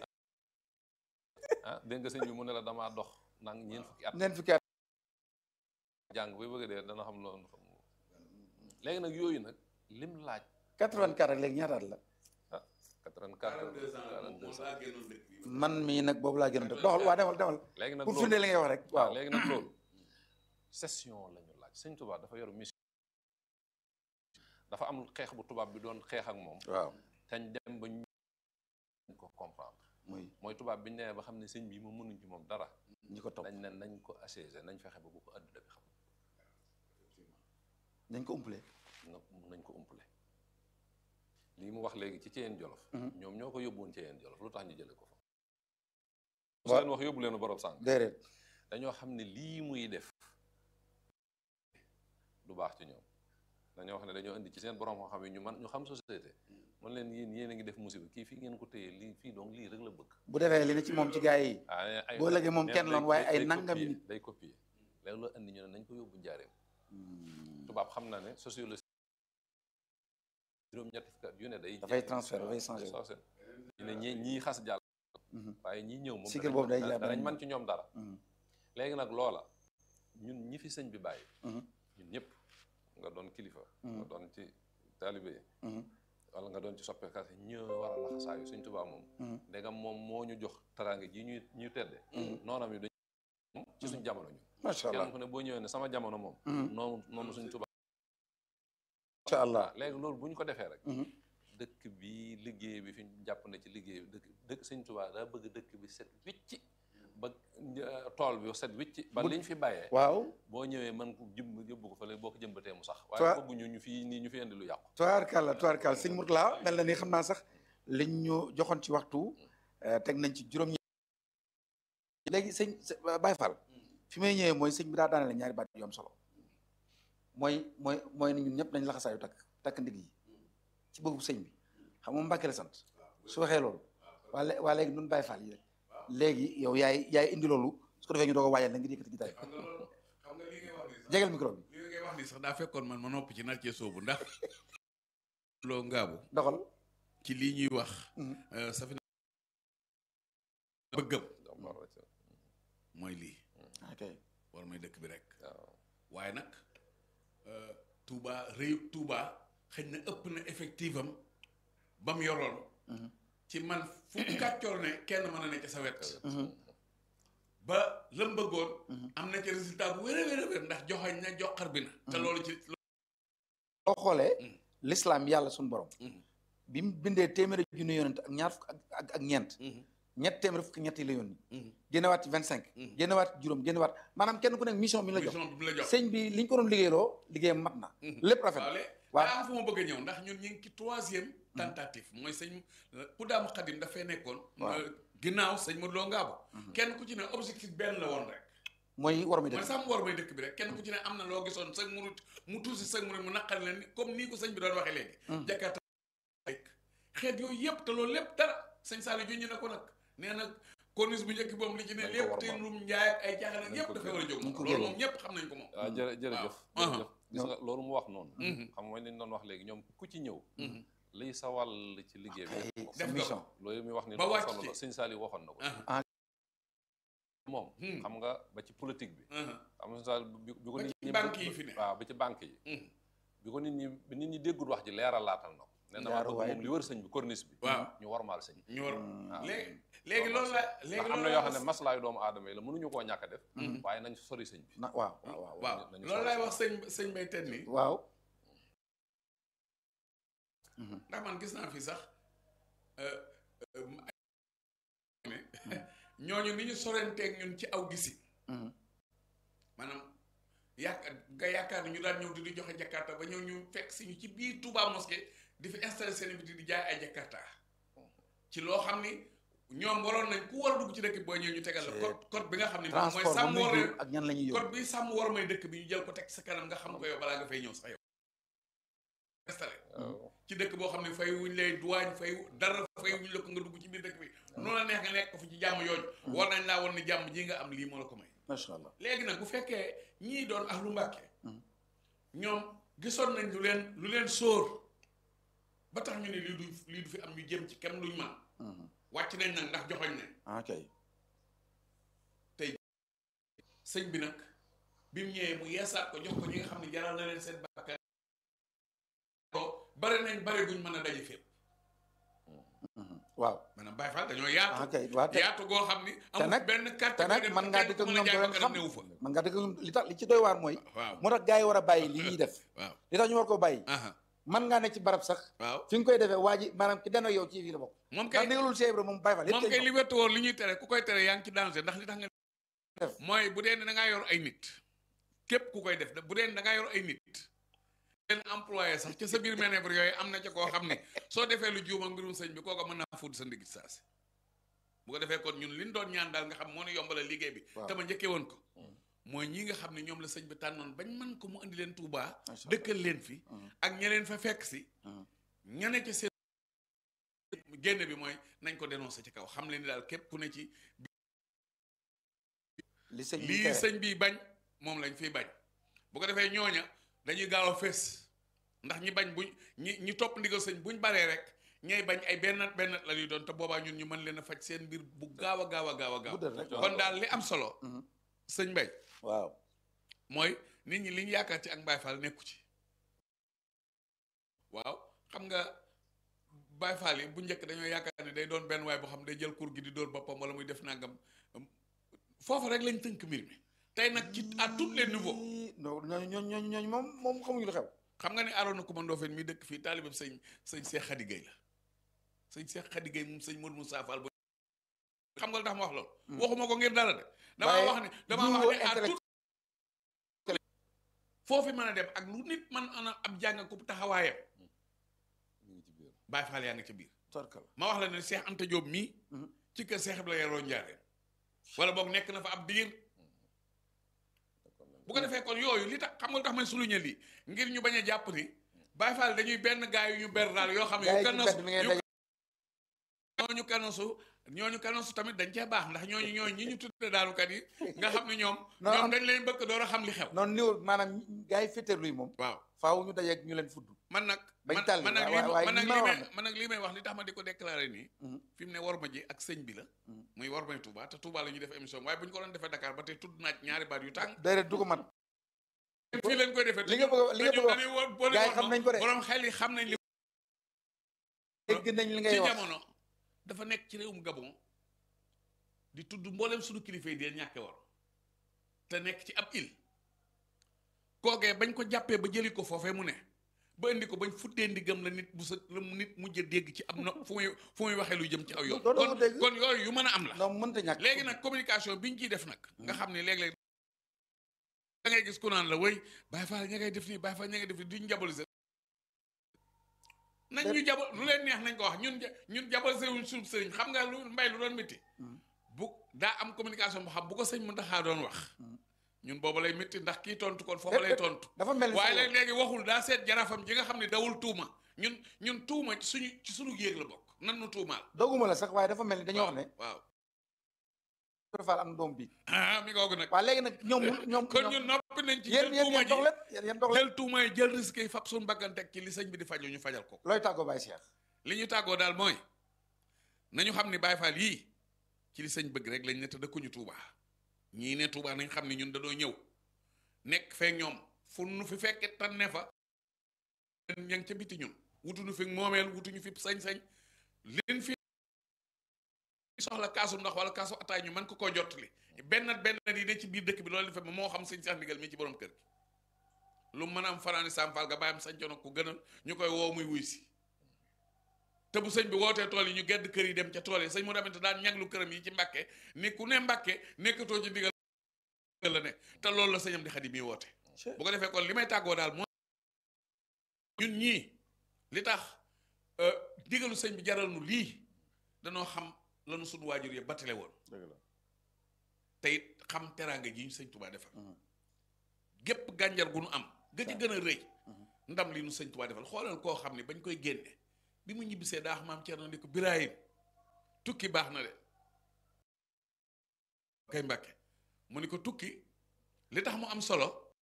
ah dégg nga sëñ bi mu ne la damaa dox nang ñeent fukki at neen fukki at jàng bay bëgg a dee dana xam loolu xam léegi nag yooyu nag lim laaj 84 ak léegi ñaata at la 84 42 ans man mii nag boobu laa gën a def doxal waa demal demal léegi nag pour loolu firnde li ngay wax rek waaw léegi nag loolu session la ñu laaj sëñ tubaab dafa yor mission dafa am xeex bu tubaab bi doon xeex ak moom waaw teñ dem ba ñu ko comprendre muy mooy tubaab bi ñu nee ba xam ne sëñ bi moom mënuñ ci moom dara ñi ko topp dañ ne nañ ko assiégé nañ fexe ba bu ko adduna bi xam dañ ko umpale na nañ ko umpale lii mu wax léegi ci Ceyeen Jolof Mhm. ñoom ñoo ko yóbbuwoon Ceyeen Jolof lu tax ñu jële ko fa su Wa- leen wax yóbbu leen borom sànq déedéet dañoo xam ne lii muy def du baax ci ñoom dañoo wax ne dañoo indi ci seen borom moo xam ne ñu man ñu xam société man leen yéen yéen a ngi def musiba kii fii ngeen ko téye lii fii donc lii rek la bëgg bu defee li ne ci moom ci gars yi ah ay boo léegi moom nee kenn na loon day- waaye day- ay day nangam copier, nit day copier léegi la indi ñu ne nañ ko yóbbu njaareem tubaab xam na ne sociologie juróom-ñetti fukki at yu ne day dafay transfert dafay changé wu. soosé ñu ne ñi ñii xas jàll Mhm. waaye ñii ñëw moom Cycle danañ boobu day mën- jàpp danañ nañ man ci ñoom dara Mhm. léegi nag loola ñun ñi fi sëñ bi bàyyi Mhm. ñun ñëpp nga doon kilifa Mhm. nga doon ci taalibe yi Mhm. wala nga doon ci soppeekat yi ñoo war a laxasaayu suñ tubaab moom Mhm. ndegam moom moo ñu jox taraange ji ñuy ñu tedde noonam yi dañ moom ci suñ jamono ñu macha allah kenn ku ne boo ñëwee ne sama jamono moom Mhm. noonu noonu suñ tubaab macha allah léegi loolu bu ñu ko defee rek Mhm. dëkk bi liggéey bi fi ñu jàpp ne ci liggéey bi dëkk dëkk sëñ Tuubaa daa bëgg dëkk bi set wicci ba euh, tool bi set wicci ba Bu- liñ fi bàyyee waaw boo ñëwee mën ko jëmb yóbbu ko fële boo ko jëmbatee mu sax Toi- waaye bëgguñu ñu fi nii ñu fi indi lu yàqu tubaarkàlla tubaarkàlla sëñ Mourtala mel na ni xam naa sax liñ ñu joxoon ci waxtu eh, teg nañ ci juróom léegi sëñ së- Baye Fall fi may ñëwee mooy sëñ bi daa daanale ñaari baat yu am solo mooy mooy mooy ni ñun ñëpp nañ laxasaayu takk takk ndig yi ci bëggu sëñ bi xam nga Mbàkke la sant su waxee loolu waa lé- waa léegi nun Baye Fall yi rek léegi yow yaay yaay indi loolu su ko defee ñu doog a waajal na ngi yëkkati gitaay xam nga loolu xam nga li ngay wax ni sax jegal micro bi li ngay wax ni sax daa fekkoon man ma nopp ci nar cee soobu ndax loo ngaabu doxal ci lii ñuy wax Mhm. euh, safina bëggam jàmbaar la ci mooy lii ok war may dëkk bi rek waaw waaye nag euh, Touba réew Touba xëy na ëpp na effectif am ba mu yoroon Mhm. ci man fu kàccoor ne kenn mën a ne ca sa wet Mhm. ba lëm bëggoon Mhm. am na ci résultat bu wér a wér a wér ndax joxañ na joxar bi na te Mhm. loolu ci boo xoolee Mm. l'islam yàlla suñu borom Mhm. bi mu bindee téeméeri junni yonent ak ñaar fukk ak ak ak ñeent Mhm. ñett téeméeri fukk ñett yi la yónni Mhm. génnewaat ci vingt cinq Mhm. génnewaat ci juróom génnewaat maanaam kenn ku nekk mission bi la jox mission bi mu la jox sëñ bi li ñu ko doon liggéeyloo liggéeyam mat na Mhm. lépp rafet waaw na lé waaw. daa am fu ma bëgg a ñëw ndax ñun ñu ngi ci troisième tentative mooy sëñ ku daam xadim dafay nekkoon Waaw. euh, ginnaaw sëñ Modou Lo Ngabo Mhm. kenn ku ci ne objectif benn la woon rek mooy war mi mooy dëkk sàmm war may dëkk bi rek kenn ku ci ne am na loo gisoon sëñ murit mu tuusi sëñ murit mu naqari leen comme nii ko sëñ bi doon waxee léegi Mhm. jakarta xeet yooyu yëpp te loolu lépp dara sëñ Saliou junñi na ko nag nee na corniche bu njëkk boobu li ci ne Nañ ko lépp war te maam. lum njaay ak ay jaaxal ak Nañ yëpp ko dafay war a jóg Nañ moom ko loolu génne. moom ñëpp xam nañ ko moom waaw jërë jërëjëf Waaw. jërëjëf gis nga loolu mu wax noonu Mhm. xam nga li ñu doon wax léegi ñoom ku ci ñëw Mhm. liy sa wàll ci liggéey bi def ko. sa def mission nga ko. loolu mi wax ni Ba lu am wàcc solo la ci. sëñ Saliou waxoon na ko Ah. moom Hmm. xam nga ba ci politique bi Mhm. xam nga sëñ Saliou bi bi ko Ba nit ci ñi banque yi fi ne. waaw ba ci banque yi Mhm. bi ko nit ñi bi nit ñi déggul wax ji leeral laatal na ko nee na ma Jaaru bëgg waay moom li wër sëñ bi corniche bi waaw ñu warmaal sëñ bi ñu war waaw. léegi léegi loolu la léegi ndax am loolu na la yoo xam ne maslaayu doomu aadama yi la mënuñu koo ñàkk a def Mhm. waaye nañ sori sëñ bi na waaw waaw waaw waaw nañu loolu sori lay sëñ wax sëñ sëñ Bay Ten nii waaw Mhm. ndax man gis naa fi sax euh, euh, ne ñooñu ni ñu sorenteeg ñun ci aw gisi Mhm. maanaam yaakaar nga yaakaar ni ñu daan ñëw di di joxe jakarta ba ñëw ñu fekk si ñu ci biir Touba mosquée di fi installé seen biti di jaay ay jakarta ci loo xam ni ñoom waroon nañ ku war a dugg ci dëkk bi boo ñëw ñu tegal la code code bi nga xam ne moom mooy transport ba sàmm muy war jur ak ñan la ñuy yóbbu code bi sàmm war may dëkk bi ñu jël ko teg sa kanam nga xam ko yow balaa nga fay ñëw sax yow installé waaw ci dëkk boo xam ne fay wuñ lay duwaañ fay dara fay wuñ la ko nga dugg ci biir dëkk bi noonu la neex nga nekk ko fi ci jàmm yooyu war nañ laa woon ni jàmm ji nga am lii moo la ko may macha allah léegi nag bu fekkee ñii doon ahlu Mbàkke ñoom gisoon nañ lu leen lu leen sóor ba tax ñu ne lii du lii du fi am ñu jëm ci kem luñ man wàcc nañ nag ndax joxoñ nañ ok sëñ bi nag bi mu ñëwee mu yeesaat ko jox ko ñi nga xam ne jaral na leen seen bakkan ko bare nañ bare guñ mën a daje fépp waaw maanaam Baye Fall dañoo yaatu ok waaw te yaatu goo xam ni te amul nag- benn carte te nag booy dem man ngaa kenn dëkk ak ku mën a ñoom jaay doo leen bakkanam xam newu fa man nga dëkk ak ñoom li tax li ci doy waar mooy waaw moo tax gars yi war a bàyyi li ñuy def waaw li tax ñu war koo bàyyi aha man ngaa nekk ci barab sax waaw fi nga koy defee waa ji maanaam ki dana yow ci fii la bokk moom ndax kay ndigalul Cheikh Ibra moom Baye Fall moom yëpp kay li wettu woon li ñuy tere ku koy tere yaa ngi ci danger ndax li tax nga Def. mooy bu dee ne da ngaa yor ay nit képp ku koy def bu dee ne da ngaa yor ay nit leen employé sax ca sa biir manœuvre yooyu am na ca koo xam ne soo defee lu juum ak mbirum sëñ bi kooka mën naa fuut sa ndigit saasi bu ko defee kon ñun liñ doon ñaan daal nga xam moo nu yombala liggéey bi Waaw. te ma njëkkee woon ko mooy ñi nga xam ne ñoom la sëñ bi tànnoon bañ mën ko mu indi leen Touba Macha Allah. dëkkal leen fi Mhm. ak ñeneen fa fekk si Mhm. ñane ci seen génn bi mooy nañ ko dénoncé ci kaw xam leen ni daal képp ku ne ci li sëñ bi lii tere. sëñ bi bañ moom lañ fiy bañ bu ko defee ñooña dañuy gaaw a fees ndax ñi bañ buñ ñi ñi topp ndigal sëñ buñ baree rek ñay bañ ay benn benn la ñuy doon te boobaa ñun ñu mën leen a faj seen mbir bu gaaw a gaaw a gaaw a gaaw Guddal rek. kon daal li am solo Mhm. sëñ Mbay waaw mooy nit ñi li ñu yaakaar ci ak Baay Faal nekku ci waaw xam nga Baay Faal yi bu njëkk dañoo yaakaar ne day doon benn waay boo xam day jël kur gi di dóor boppam wala muy def nangam foofu rek lañ tënk mbir mi tey nag ci à tous les niveaux Ii, non ñooñu ñooñu ñooñu ñooñu moom moom xamuñu lu xew xam nga ne Arona Coumba Ndoffène mi dëkk fii taalibam sëñ sëñ Cheikh Khady Gueye la sëñ Cheikh Khady Gueye moom sëñ Modou Moussa Fall bu xam nga lu tax ma wax loolu waxuma ko ngir dara de damaa Waaye wax ne damaa wax niveau ne à intellect- tout foofu mën a dem ak lu nit man ana ab jàng ko taxawaayam mi ngi ci biir Baye Fall yaa ngi ca biir torkal ma wax la ne Cheikh Anta Diop mii Mhm. ci kër Cheikh Ibrahima yaroo Njaareem wala boog nekk na fa ab diir bu ko defee kon yooyu li tax xam nga lu tax may suluñe lii ngir ñu bañ a jàpp ni Baye Fall dañuy benn gaay yu ñu ber daal yoo xam ne gars yu yi ci kanosu mbedd mi ngeen yu daje ñooñu kanosu ñooñu kanosu tamit dañ cee baax ndax ñooñu ñooñu ñi ñu tudde daalukat yi nga xam ne ñoom Non, ñoom am- dañ leen bëgg door a xam li xew noonu niveau maanaam gars yi féeteerlu yi moom waaw faaw ñu dajeeg ñu leen fudd man nag Bañ man tàlli, man nag waaye- lii waaye man nag li ma lii wax may man nag lii may wax li tax ma di ko déclaré nii Mhm. fi mu ne war ma ji ak sëñ bi la Mhm. muy war may Touba te Touba la ñuy def émission waaye bu ñu ko doon defee Dakar ba tey tudd naaj ñaari baat yu tàng déedéet du ko mat fii leen koy defee li nga bëgg a- li nga bëgg a wax dañuy woo boo gars yi xam nañ ko de. borom xel yi xam nañ li dégg nañ li ngay ci wax jamono dafa nekk ci réewum Gabon di tudd mboolem suñu kilifa yi dee ñàkke war te nekk ci ab île kookee bañ ko jàppee ba jëli ko foofee mu ne ba indi ko bañ futtee ndigam la nit bu sa la mu nit mujj a dégg ci am na fu muy fu muy waxee lu jëm ci aw yoon Doo- doo kon ko dégg. kon yooyu yu mën a am la non mënta ñàkk léegi nag communication bi ñu ciy def nag nga xam ne léeg-léeg da ngay gis ku naan la wéy Baye Fall ña ngay def nii Baye Fall ña ngay def nii duñ jaboliser nañ ñu jabol lu leen neex nañ ko wax ñun ja- ñun jaboliser wuñ suñu sëriñ xam nga lu mbay lu doon métti bu daa am communication boo xam bu ko sëñ Mountakha doon wax ñun booba lay métti ndax kii tontu kon foofu lay tontu dafa mel ni waaye sax léegi léegi waxul daa seet jarafam ji nga xam ne dawul tuuma ñun ñun tuuma ci suñu ci suñu yéeg la bokk nan nu tuumaal doguma la sax waaye dafa mel ni dañoo wax ne waaw Ibra Fall am doom bi ah mi googu nag waaw léegi nag ñoom ñoom kon ñun noppi nañ ci yéen jël yéen tuuma yéen ji dox leen yéen yéen dox leen jël tuuma yi jël risque yi fab suñu bakkan teg ci li sëñ bi di faju ñu fajal ko looy tàggoo Baye Cheikh li ñu tàggoo daal mooy nañu xam ni Baye Fall yii ci li sëñ bëgg rek lañ ne te dëkkuñu Touba ñii ne Touba nañ xam ne ñun dañoo ñëw nekk feek ñoom fu nu fi fekke tan ne fa ña ngi ca biti ñun wutuñu fi moomeel wutuñu fi sañ-sañ leen fi soxla kaasu ndox wala kaasu ataay ñu mën ko koo jottali benn benn yi ne ci biir dëkk bi loolu defe moo xam sëñ Cheikh Ndigal mi ci borom kër gi lu mën a am fanaani Sampal nga bàyyam sañcoon ko gënal ñu koy woo muy wuy si te bu sëñ bi wootee tool yi ñu gedd kër yi dem ca tool yi sëñ mu demante daan ñaglu këram yi ci mbàkke ni ku ne mbàkke nekkatoo ci digal la ne te loolu la sëñam di xadi mi woote bu ko defee kon li may tàggoo daal mooy ñun ñii li tax digalu sëñ bi jaral nu lii danoo xam lanu suñu waajur yi battale woon dëgg la te it xam teraanga ji ñu sëñ Tuubaa defal gépp gànjar gu nu am ga ci gën a rëy ndam li nu sëñ Tuubaa defal xoolal koo xam ne bañ koy génne bi mu ñibbisee daa maam Cerno ni ko Birahim tukki baax na de kay Mbàkke mu ni ko tukki li tax mu am solo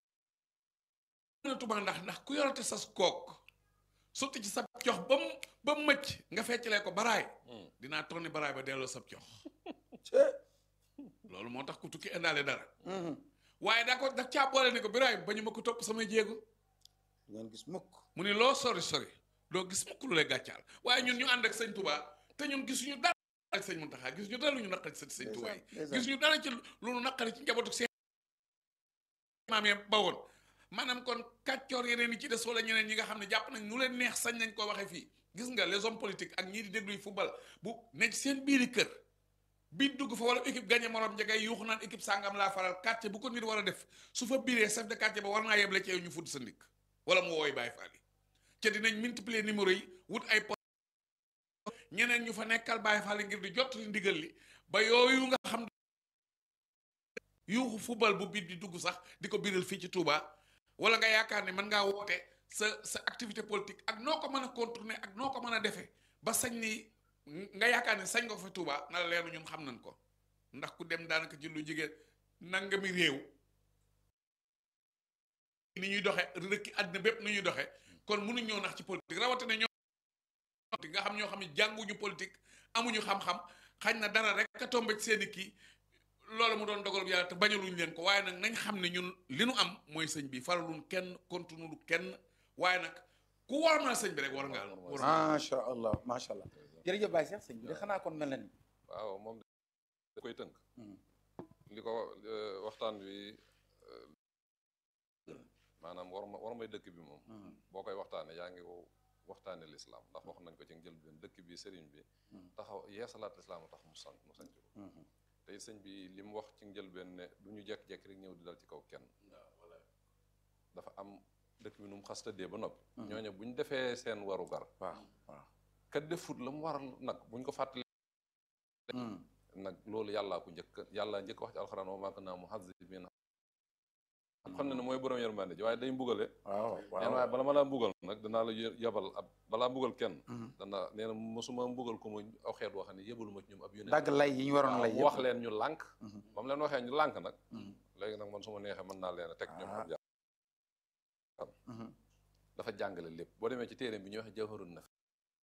na Tuubaa ndax ndax ku yorate sas kook sotti ci sab cox ba mu ba mu mëcc nga feccalee ko baraay dinaa tonni baraay ba delloo sab cox loolu moo tax ku tukki indaale dara waaye daa ko daf caa boole ni ko Birahim ba ñu ma ko topp samay jéego ngeen gis mukk mu ni loo sori sori doo gis mukk lu lay gàccaal waaye ñun ñu ànd ak sëñ Touba te ñun gisuñu dara ak sëñ Muntaxa gisuñu dara lu ñu naqari ci sëñ Touba yi gisuñu dara ci lu ñu naqari ci njabootu seen maam ya ba woon maanaam kon kàccoor yeneen yi ci des wala ñeneen ñi nga xam ne jàpp nañ nu leen neex sañ nañ ko waxee fii gis nga les hommes politiques ak ñii di dégluy football bu ne ci seen biiri kër bi dugg fa wala équipe gagné morom njegay yuuxu naan équipe sàngam laa faral quartier bu ko nit war a def su fa biiree chef de quartier ba war naa yeble ci yow ñu fudd sa ndik wala mu wooy Baay Faal yi ca dinañ multiplier numéro yi wut ay po ñeneen ñu fa nekkal Baay Faal yi ngir di jot li ndigal li ba yooyu nga xam yuuxu football bu biit di dugg sax di ko biral fii ci Touba wala nga yaakaar ne mën ngaa woote sa sa activité politique ak noo ko mën a contourner ak noo ko mën a defee ba sañ ni nga yaakaar ne sañ nga ko fa Touba na la leeru ñun xam nañ ko ndax ku dem daanaka ci lu jigéen nangami réew ni ñuy doxe rëkki àddina bépp ni ñuy doxe kon mënuñ ñoo nax ci politique rawatina ñoo nga xam ñoo xam ne jànguñu politique amuñu xam-xam xañ na dara rek a tombe ci seeni kii loolu mu doon dogal yàlla te bañaluñ leen ko waaye nag nañ xam ne ñun li nu am mooy sëñ bi faraluñ kenn continue kenn waaye nag ku war na sëñ bi rek war ngaa war macha allah macha allah jërëjëf Baye Cheikh sëñ bi de xanaa kon mel na ni waaw moom da koy tënk li ko waxtaan wi maanaam war ma war may dëkk bi moom boo koy waxtaane yaa ngi waxtaane lislaam ndax wax nañ ko ci njëlbeen dëkk bi sëriñ bi taxaw yeesalaat lislaam tax mu sant mu sanc ko tey sëñ bi li mu wax ci njëlbeen ne du ñu jekk-jekk rek ñëw di dal ci kaw kenn dafa am dëkk bi nu mu xas tëddee ba noppi ñooñu bu ñu defee seen waru gar waaw waaw kat defut la mu waral nag buñ ko fàttali nag loolu yàllaa ko njëkk yàllaa njëkk wax ci alxuraan wa maa kunnaa mu'azzibiina xam ne ne mooy borom yërmande ji waaye day mbugale waaw neen waaye bala ma laa mbugal nag danaa la yabal ab balaa mbugal kenn dana nee na mosuma mbugal ko mu aw xeet woo xam ne yëbalu ma ci ñoom ab yónent dagg lay yi ñu waroon lay wax leen ñu lànk ba mu leen waxee ñu lànk nag léegi nag man su ma neexee mën naa leen a teg ñoom ab jàpp dafa jàngale lépp boo demee ci téere bi ñuy wax jawharun naf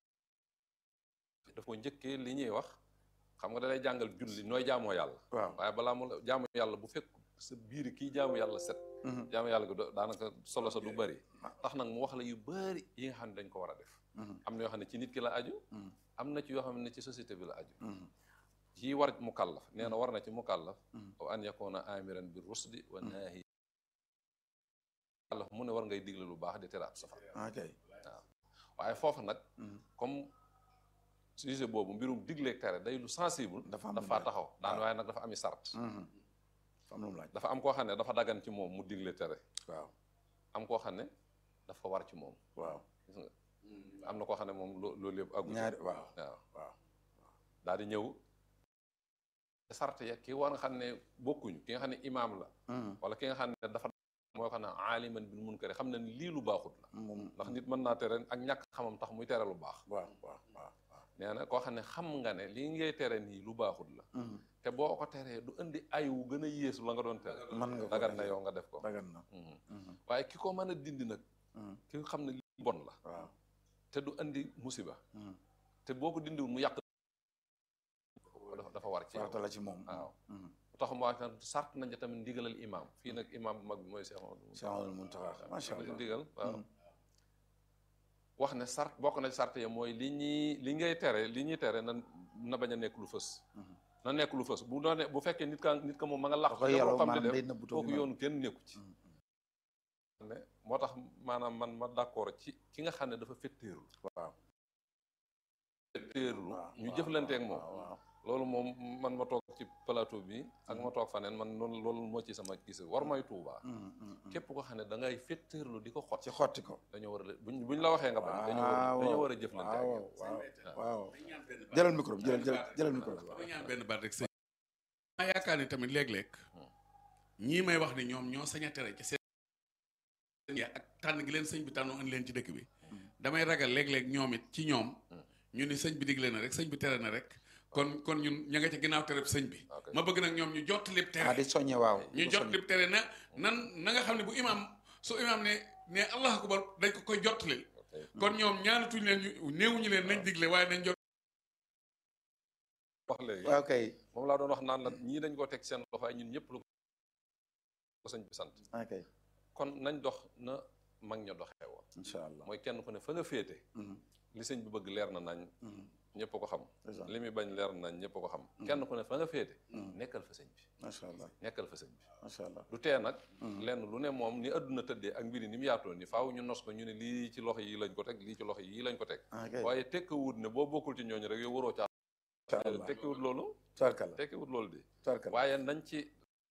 daf ko njëkkee li ñuy wax xam nga da lay jàngal julli nooy jaamoo yàlla waaw waaye balaa mu jaamu yàlla bu fekk sa biir kii jaamu yàlla set jaamu yàlla gi daanaka solo sa du bëri tax nag mu wax la yu bëri yi nga xam ne dañ ko war a def am na yoo xam ne ci nit ki la aju am na ci yoo xam ne ci société bi la aju ci war mu kàllaf nee na war na ci mu kàllaf wa an yakuna amiran bi rusdi wa naahi kàllaf mu ne war ngay digle lu baax di tere ab safar ok waaw waaye foofu nag comme sujet boobu mbirum digleeg tere day lu sensible dafa am dafa taxaw daan waaye nag dafa ami sart dafa am lu mu laaj dafa am koo xam ne dafa dagan ci moom mu digle tere waaw am koo xam ne dafa war ci moom waaw gis nga am na koo xam ne moom loo loolu yëpp aggu ñaari waaw waaw waaw daal di ñëw sart ya ki war nga xam ne bokkuñu ki nga xam ne imaam la wala ki nga xam ne dafa moo xam ne aaliman bil munkari xam ne lii lu baaxut la moom ndax nit mën naa tere ak ñàkk xamam tax muy tere lu baax waaw waaw waaw waaw nee na koo xam ne xam nga ne lii ngay tere nii lu baaxut la te boo ko teree du indi ay wu gën a yéesu la nga doon tere mën nga ko dagan na def. yow nga def ko dagan na Mhm. waaye ki ko mën a dindi nag ki nga xam ne lii bon la waaw te du indi musiba te boo ko dindiwul mu yàq dafa dafa war ci yow farata la ci moom waaw tax mu wax nag sart nañ ca tamit ndigalal imaam fii nag imaam bu mag bi mooy Cheikh Amadou Cheikh Amadou Muntaxa macha la ci allah ndigal waaw wax ne sart bokk na ci sart ya mooy li ñuy li ngay tere li ñuy tere na na bañ a nekk lu fës na nekk lu fës bu doone bu fekkee nit ka nit ka moom ma nga laq da koy yàlla xam ne maanaam day def nëbbutoo kooku gi yoonu kenn nekku ci ne moo tax maanaam man ma d'accord ci ki nga xam ne dafa fetteerlu waaw fetteerlu waaw ñu jëflanteeg moom waaw waaw loolu moom man ma toog ci plateau bi ak ma toog faneen man loolu loolu moo ci sama gis war may tuubaa képp ko xam ne da ngay fetteerlu di ko xot ci xotti ko dañoo war a buñ buñ la waxee nga bañ dañoo war a dañoo war a jëflante ak waaw yow waaw waaw jëlal micro bi jëlal jëlal jëlal micro bi dama ñaan benn baat rek sëñ ma yaakaar ni tamit léeg-léeg ñii may wax ni ñoom ñoo sañ a tere ci seen ak tànn gi leen sëñ bi tànnoo andi leen ci dëkk bi damay ragal léeg-léeg ñoom it ci ñoom ñu ni sëñ bi digle na rek sëñ bi tere na rek kon kon ñun ña nga ca ginnaaw tereb sëñ bi Ok. ma bëgg nag ñoom ñu jot lépp ah di tere soññe waaw ñu di jot soññe. lépp tere na nan na nga xam ne bu imaam su imaam ne ne allahu akbar dañ ko koy jottalil ok kon ñoom ñaanatuñ leen ñu néewuñu leen nañ digle waaye nañ jot wax léegi waaw kay moom laa doon wax naan la ñii dañ koo teg seen loxo ay ñun ñëpp lu ko sëñ bi sant ok kon nañ dox na mag ña doxee woon incha allah mooy kenn ku ne fa nga féete Mhm, li sëñ bi bëgg leer na nañ mhm, ñëpp ko xam c'est ça. li muy bañ leer nañ ñëpp ko xam kenn ku ne fa nga féete Mhm. nekkal fa sëñ bi macha allah nekkal fa sëñ bi macha allah du tee nag Mhm. lenn lu ne moom ni adduna tëddee ak mbiri ni mu yaatoo ni faaw ñu nos ko ñu ne lii ci loxo yi lañ ko teg lii ci loxo yi lañ ko teg ok waaye tekkiwut ne boo bokkul ci ñooñu rek yow waroo caa incha allah tekkiwut loolu tubarkalla tekkiwut loolu de tubarkalla waaye nañ ci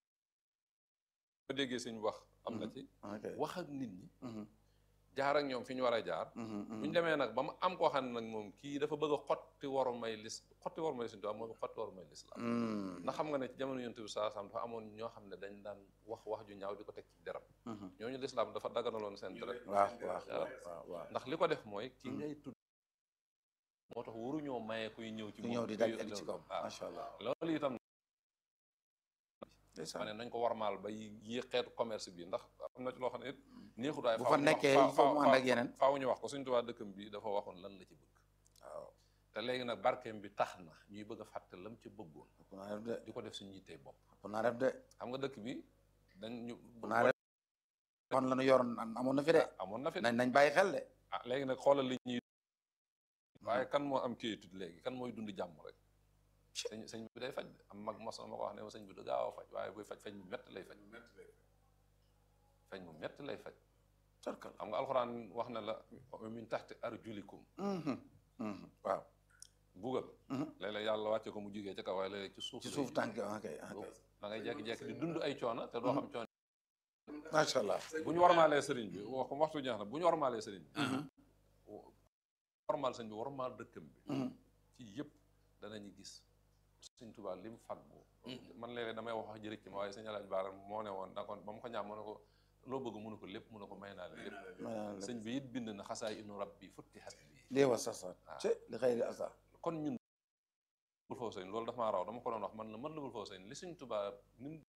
ba déggee suñ wax am na ci ok wax ak nit ñi Mhm, jaar ak ñoom fi ñu war a jaar mhm, mhm. buñ demee nag ba mu am koo xam ne nag moom kii dafa bëgg a xotti waru may lis xotti waru may suñu tubaab mooy xotti waru may lislaam Mm, ndax xam nga ne ci jamono yonent bi saa sam dafa amoon ñoo xam ne dañ daan wax wax ju ñaaw di ko teg ci deram mhm. ñooñu lislaam dafa daganaloon seen deret waaw waaw waaw waaw waaw ndax li ko def mooy ki ngay tudd moo tax waruñoo maye kuy ñëw ci ku moom ñëw di kuy dal ci kaw waaw macha allah loolu itam ndeysaan. ma ne nañ ko warmaal ba yi xeetu commerce bi ndax am na ci loo xam ne it neexut waaye bu faaw fa ñu wax- nekkee faaw- il faut mu ànd ak faaw- yeneen faaw ñu wax ko suñ tubaa dëkkam bi dafa waxoon lan la ci bëgg waaw te léegi nag barkeem bi tax na ñuy bëgg a fàtte lam ci bëggoon ëpp naa def de di ko def suñu yittee bopp ëpp naa def de xam nga dëkk bi dañ ñu ëpp naa def kon la ñu yoroon am- amoon na fi de amoon na fi nañ nañ bàyyi xel de ah léegi nag xoolal li ñuy waaye kan moo am kiyitud léegi kan mooy dund jàmm rek sëñ sëñ bi day faj de am mag mos na ma ko wax ne ma sëñ bi du gaaw a faj waaye buy faj faj mu mett lay faj faj mu mett lay faj tubarkalla xam nga alxuraan wax na la wa min taxti arjulikum Mhm, mhm. waaw bugal Mhm. léeg-léeg yàlla wàcce ko mu jugee ca kaw waaye léeg-léeg ci suuf ci lay suuf jóge. tànk ok ok Boobu da ngay jekki-jekki di dund ay coono te doo xam coono macha allah bu ñu warmaalee sëriñ bi wax waxtu ñaax na bu ñu warmaalee sëriñ bi warmaal sëriñ bi warmaal dëkkam bi Mhm. ci yëpp danañu gis sëñ Tuubaa li mu fàggu man léeg-léeg damay wax wax jërëjëf ci ma waaye sëñ Alaaji Baara moo ne woon da kon ba mu ko ñaam mu ne ko loo bëgg mu ne ko lépp mu ne ko may naa la lépp maanaam sëñ bi it bind na xasaay inu rabbi futtihat bi lii wa sax sax waaw. ci li xëy asa kon ñun lubul foofu sëñ loolu dafa maa raw dama ko doon wax man la man lubul foofu sëñ li sëñ Tuubaa ni mu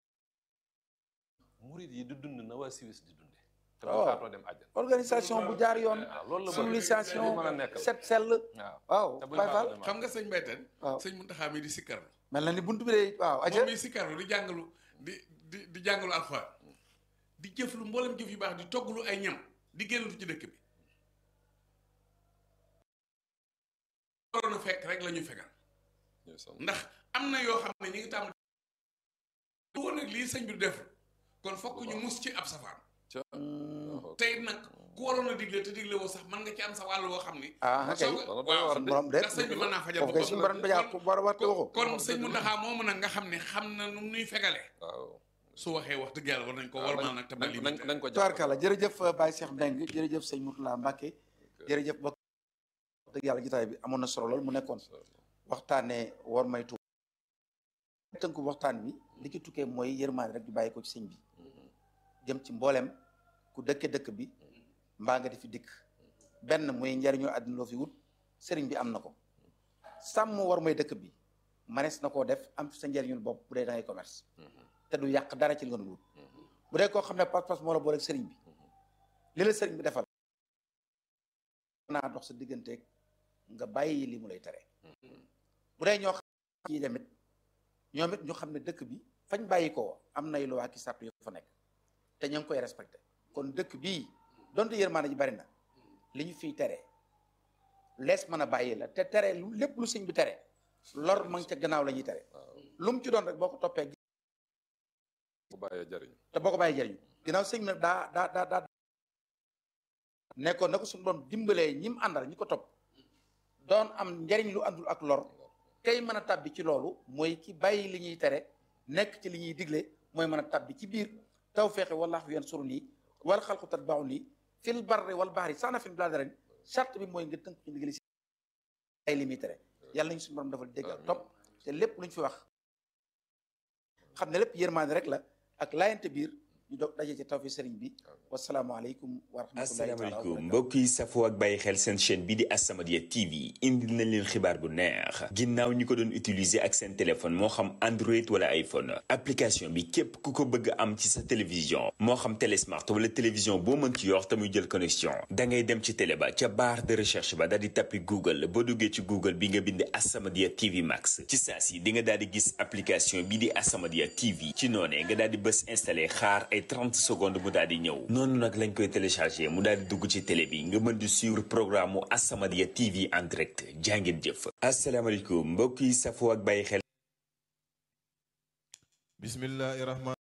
murit yi di dund na waa Suisse di dunde te bu waaw. faatoo dem àjjana organisation bu jaar yoon waaw loolu la civilisation mën a nekk set sell waaw waaw te bu Baye Fall faatoo dem xam nga sëñ Bayten waaw sëñ Muntaxa mi di sikkarlu mel na ni buntu bi de waaw aja moom mi sikkarlu di jàngalu di di di jàngalu alxuraan di jëf lu mboolem jëf yu baax di togglu ay ñam di génnatu ci dëkk bi waroon a fekk rek la ñu fegal ñu sant. ndax am na yoo xam ne ñu ngi tàmm du woon nag lii sëñ bi du def kon fokk ñu mus ci ab safaan ca tey nag ku waroon a digle te digle woo sax mën nga ci am sa wàll woo xam ni ah kay soo dana ko doy waaw waar suñu borom de ndax sëñ bi mën naa fajal foofu kay boppam suñu borom dajaa ko war a war waxu kon sëñ Muntaxa moomu nag nga xam ne xam na nu nuy fegalee waaw su waxee wax dëgg yàlla war nañ ko waaw warmaal nag te ba nañ limité nañ nañ ko jàpp tubaarkàlla jërëjëf Baye Cheikh Mbengue jërëjëf sëñ Mourtala Mbacke jërëjëf bokk dëgg yàlla jotaay bi amoon na solo lool mu nekkoon waxtaanee war may tuub tënku waxtaan bi li ci tukkee mooy yërmaande rek di bàyyi ko ci sëñ bi jëm ci mboolem ku dëkke dëkk bi mbaa nga di fi dikk benn muy njariñu àddina loo fi wut sëriñ bi am na ko sàmm war mooy dëkk bi manees na koo def am fi sa njariñul bopp bu dee da ngay commerce te du yàq dara ci li nga doon wut bu dee koo xam ne pas-pas moo la boole ak sëriñ bi li la sëriñ bi defal naa dox sa digganteeg nga bàyyi li mu lay tere bu dee ñoo xam ci demit ñoom it ñu xam ne dëkk bi fañ bàyyi ko am nay loi ki sàrt yu fa nekk te ñu ngi koy respecté kon dëkk bii donte yërmaande ji bari na li ñu fiy tere lees mën a bàyyi la te tere lu lépp lu sëñ bi tere lor ma ngi ca gannaaw la ñuy tere lu mu ci doon rek boo ko toppee bu bàyyee jariñ te boo ko bàyyi jëriñu ginnaaw sëñ bi nag daa daa daa daa nekkoon na ko suñu doon dimbalee ñi mu àndal ñi ko topp doon am njariñ lu àndul ak lor kay mën a tabbi ci loolu mooy ki bàyyi li ñuy tere nekk ci li ñuy digle mooy mën a tabbi ci biir taw feexe wallaahu yansuruni wal xalqu tatbauni fil barri wal bahri sax na fi bilaa dara charte bi mooy nga tënk ci ndigali si ay li muy tere yàlla nañu suñu borom defal dégg ak topp te lépp lu ñu fi wax xam ne lépp yërmaande rek la ak laayante biir ñu dog daje ci tawfi sëriñ bi wasalaamaaleykum wa rahmatullahi taala wa asalaamaaleykum barakatuh mbokk yi safoo ak bàyyi xel seen chaîne bi di As-Samadiyya TV indil nañ leen xibaar bu neex ginnaaw ñi ko doon utiliser ak seen téléphone moo xam Android wala iPhone application bi képp ku ko bëgg am ci sa télévision moo xam télésmart wala télévision boo mën ci yor te muy jël connexion da ngay dem ci télé ba ca barre de recherche ba daal di tappi Google boo duggee ci Google bi nga bind As-Samadiyya TV Max ci saa si di nga daal di gis application bi di As-Samadiyya TV ci noonee nga daal di bës installé xaar ay 30 secondes mu daal di ñëw noonu nag lañ koy téléchargé mu daal di dugg ci télé bi nga mën di suivre programme mu As-Samadiyya TV en direct jàngeen jëf asalaamaaleykum mbokk yi safoo ak bàyyi xel bismillahi rahman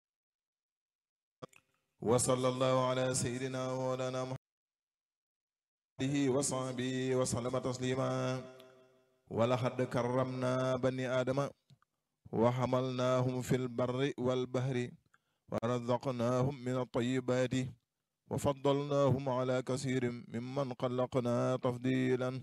wa sallallahu ala sayidina wa mawlana muhammadihi wa sahbihi wa sallama taslima wa laqad karramna bani adama wa hamalnahum fil barri wal bahri wa razaqnahum min at-tayyibati wa faddalnahum ala kasirin mimman xalaqna tafdilan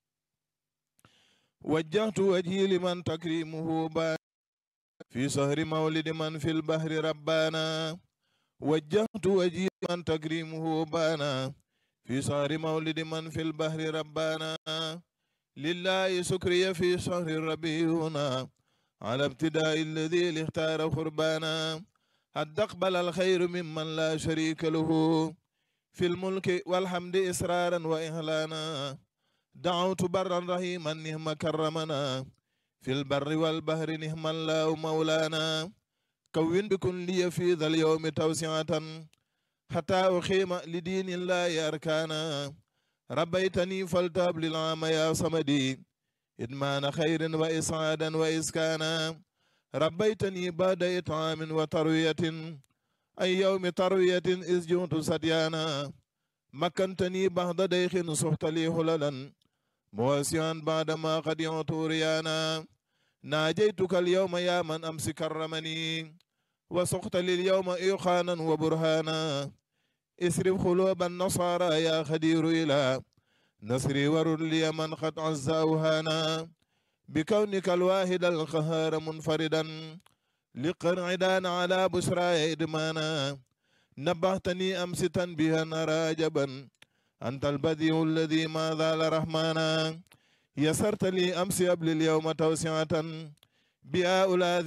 wajjahtu wajhi liman takrimuhu ba في شهر مولد من في البحر ربانا وجهت وجهي من تكريمه بانا في شهر مولد من في البحر ربانا لله سكري في شهر ربيعنا على ابتداء الذي اختار قربانا قد أقبل الخير ممن لا شريك له في الملك والحمد إسرارا وإهلانا دعوت برا رحيما نهم كرمنا في البر والبحر نهم الله مولانا كون بكن لي في ذا اليوم توسعة حتى أخيم لدين الله أركانا ربيتني فلتاب للعام يا صمدي إدمان خير وإسعادا وإسكانا ربيتني بعد إطعام وتروية أي يوم تروية إذ جئت سديانا مكنتني بعد ديخ صحت لي هللا مواسيا بعدما قد يعطوا ريانا ناجيتك اليوم يا من أمس كرمني وسقت لليوم إيقانا وبرهانا اسرف قلوب النصارى يا خدير إلى نصري ورد لي من قد عز أوهانا بكونك الواحد القهار منفردا لقرع دان على بشرى إدمانا نبهتني أمس تنبيها راجبا أنت البديع الذي ما زال رحمانا يسرت لي أمس قبل اليوم توسعة بهؤلاء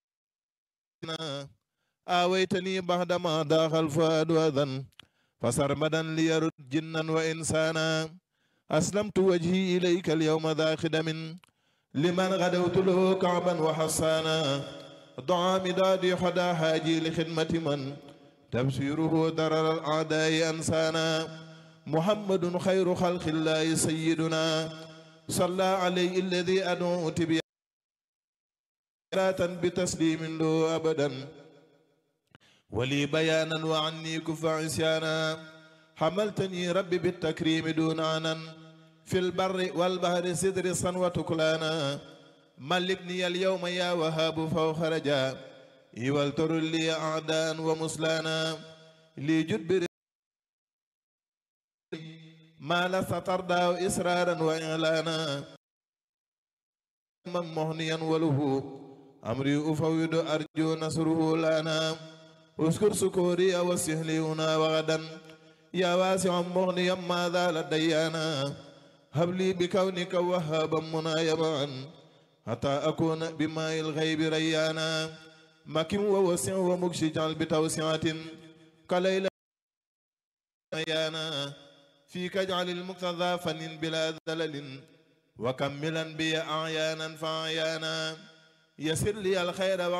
آويتني بعدما ضاق الفؤاد أذى فسرمدا ليرد جنا وإنسانا أسلمت وجهي إليك اليوم ذا خدم لمن غدوت له كعبا وحصانا ضع مدادي حدا حاجي لخدمة من تبصيره ضرر الأعداء أنسانا محمد خير خلق الله سيدنا صلى عليه الذي أدعو تبيانا بتسليم له أبدا ولي بيانا وعني كف عصيانا حملتني ربي بالتكريم دون عنا في البر والبحر سدر صنوة كلانا ملكني اليوم يا وهاب فوق رجا يولتر لي أعداء ومسلانا لي جد ما لست ترضى إسرارا وإعلانا من مهنيا وله أمري أفوض أرجو نصره لنا اذكر سكوري وسهلي هنا وغدا يا واسع مغنيا ما زال ديانا هب لي بكونك وهابا منايبا حتى أكون بماء الغيب ريانا مكن ووسع ومكشي جعل بتوسعة كليلة ريانا فيك اجعل المقتضى فن بلا ذلل وكملا بي أعيانا فأعيانا يسر لي الخير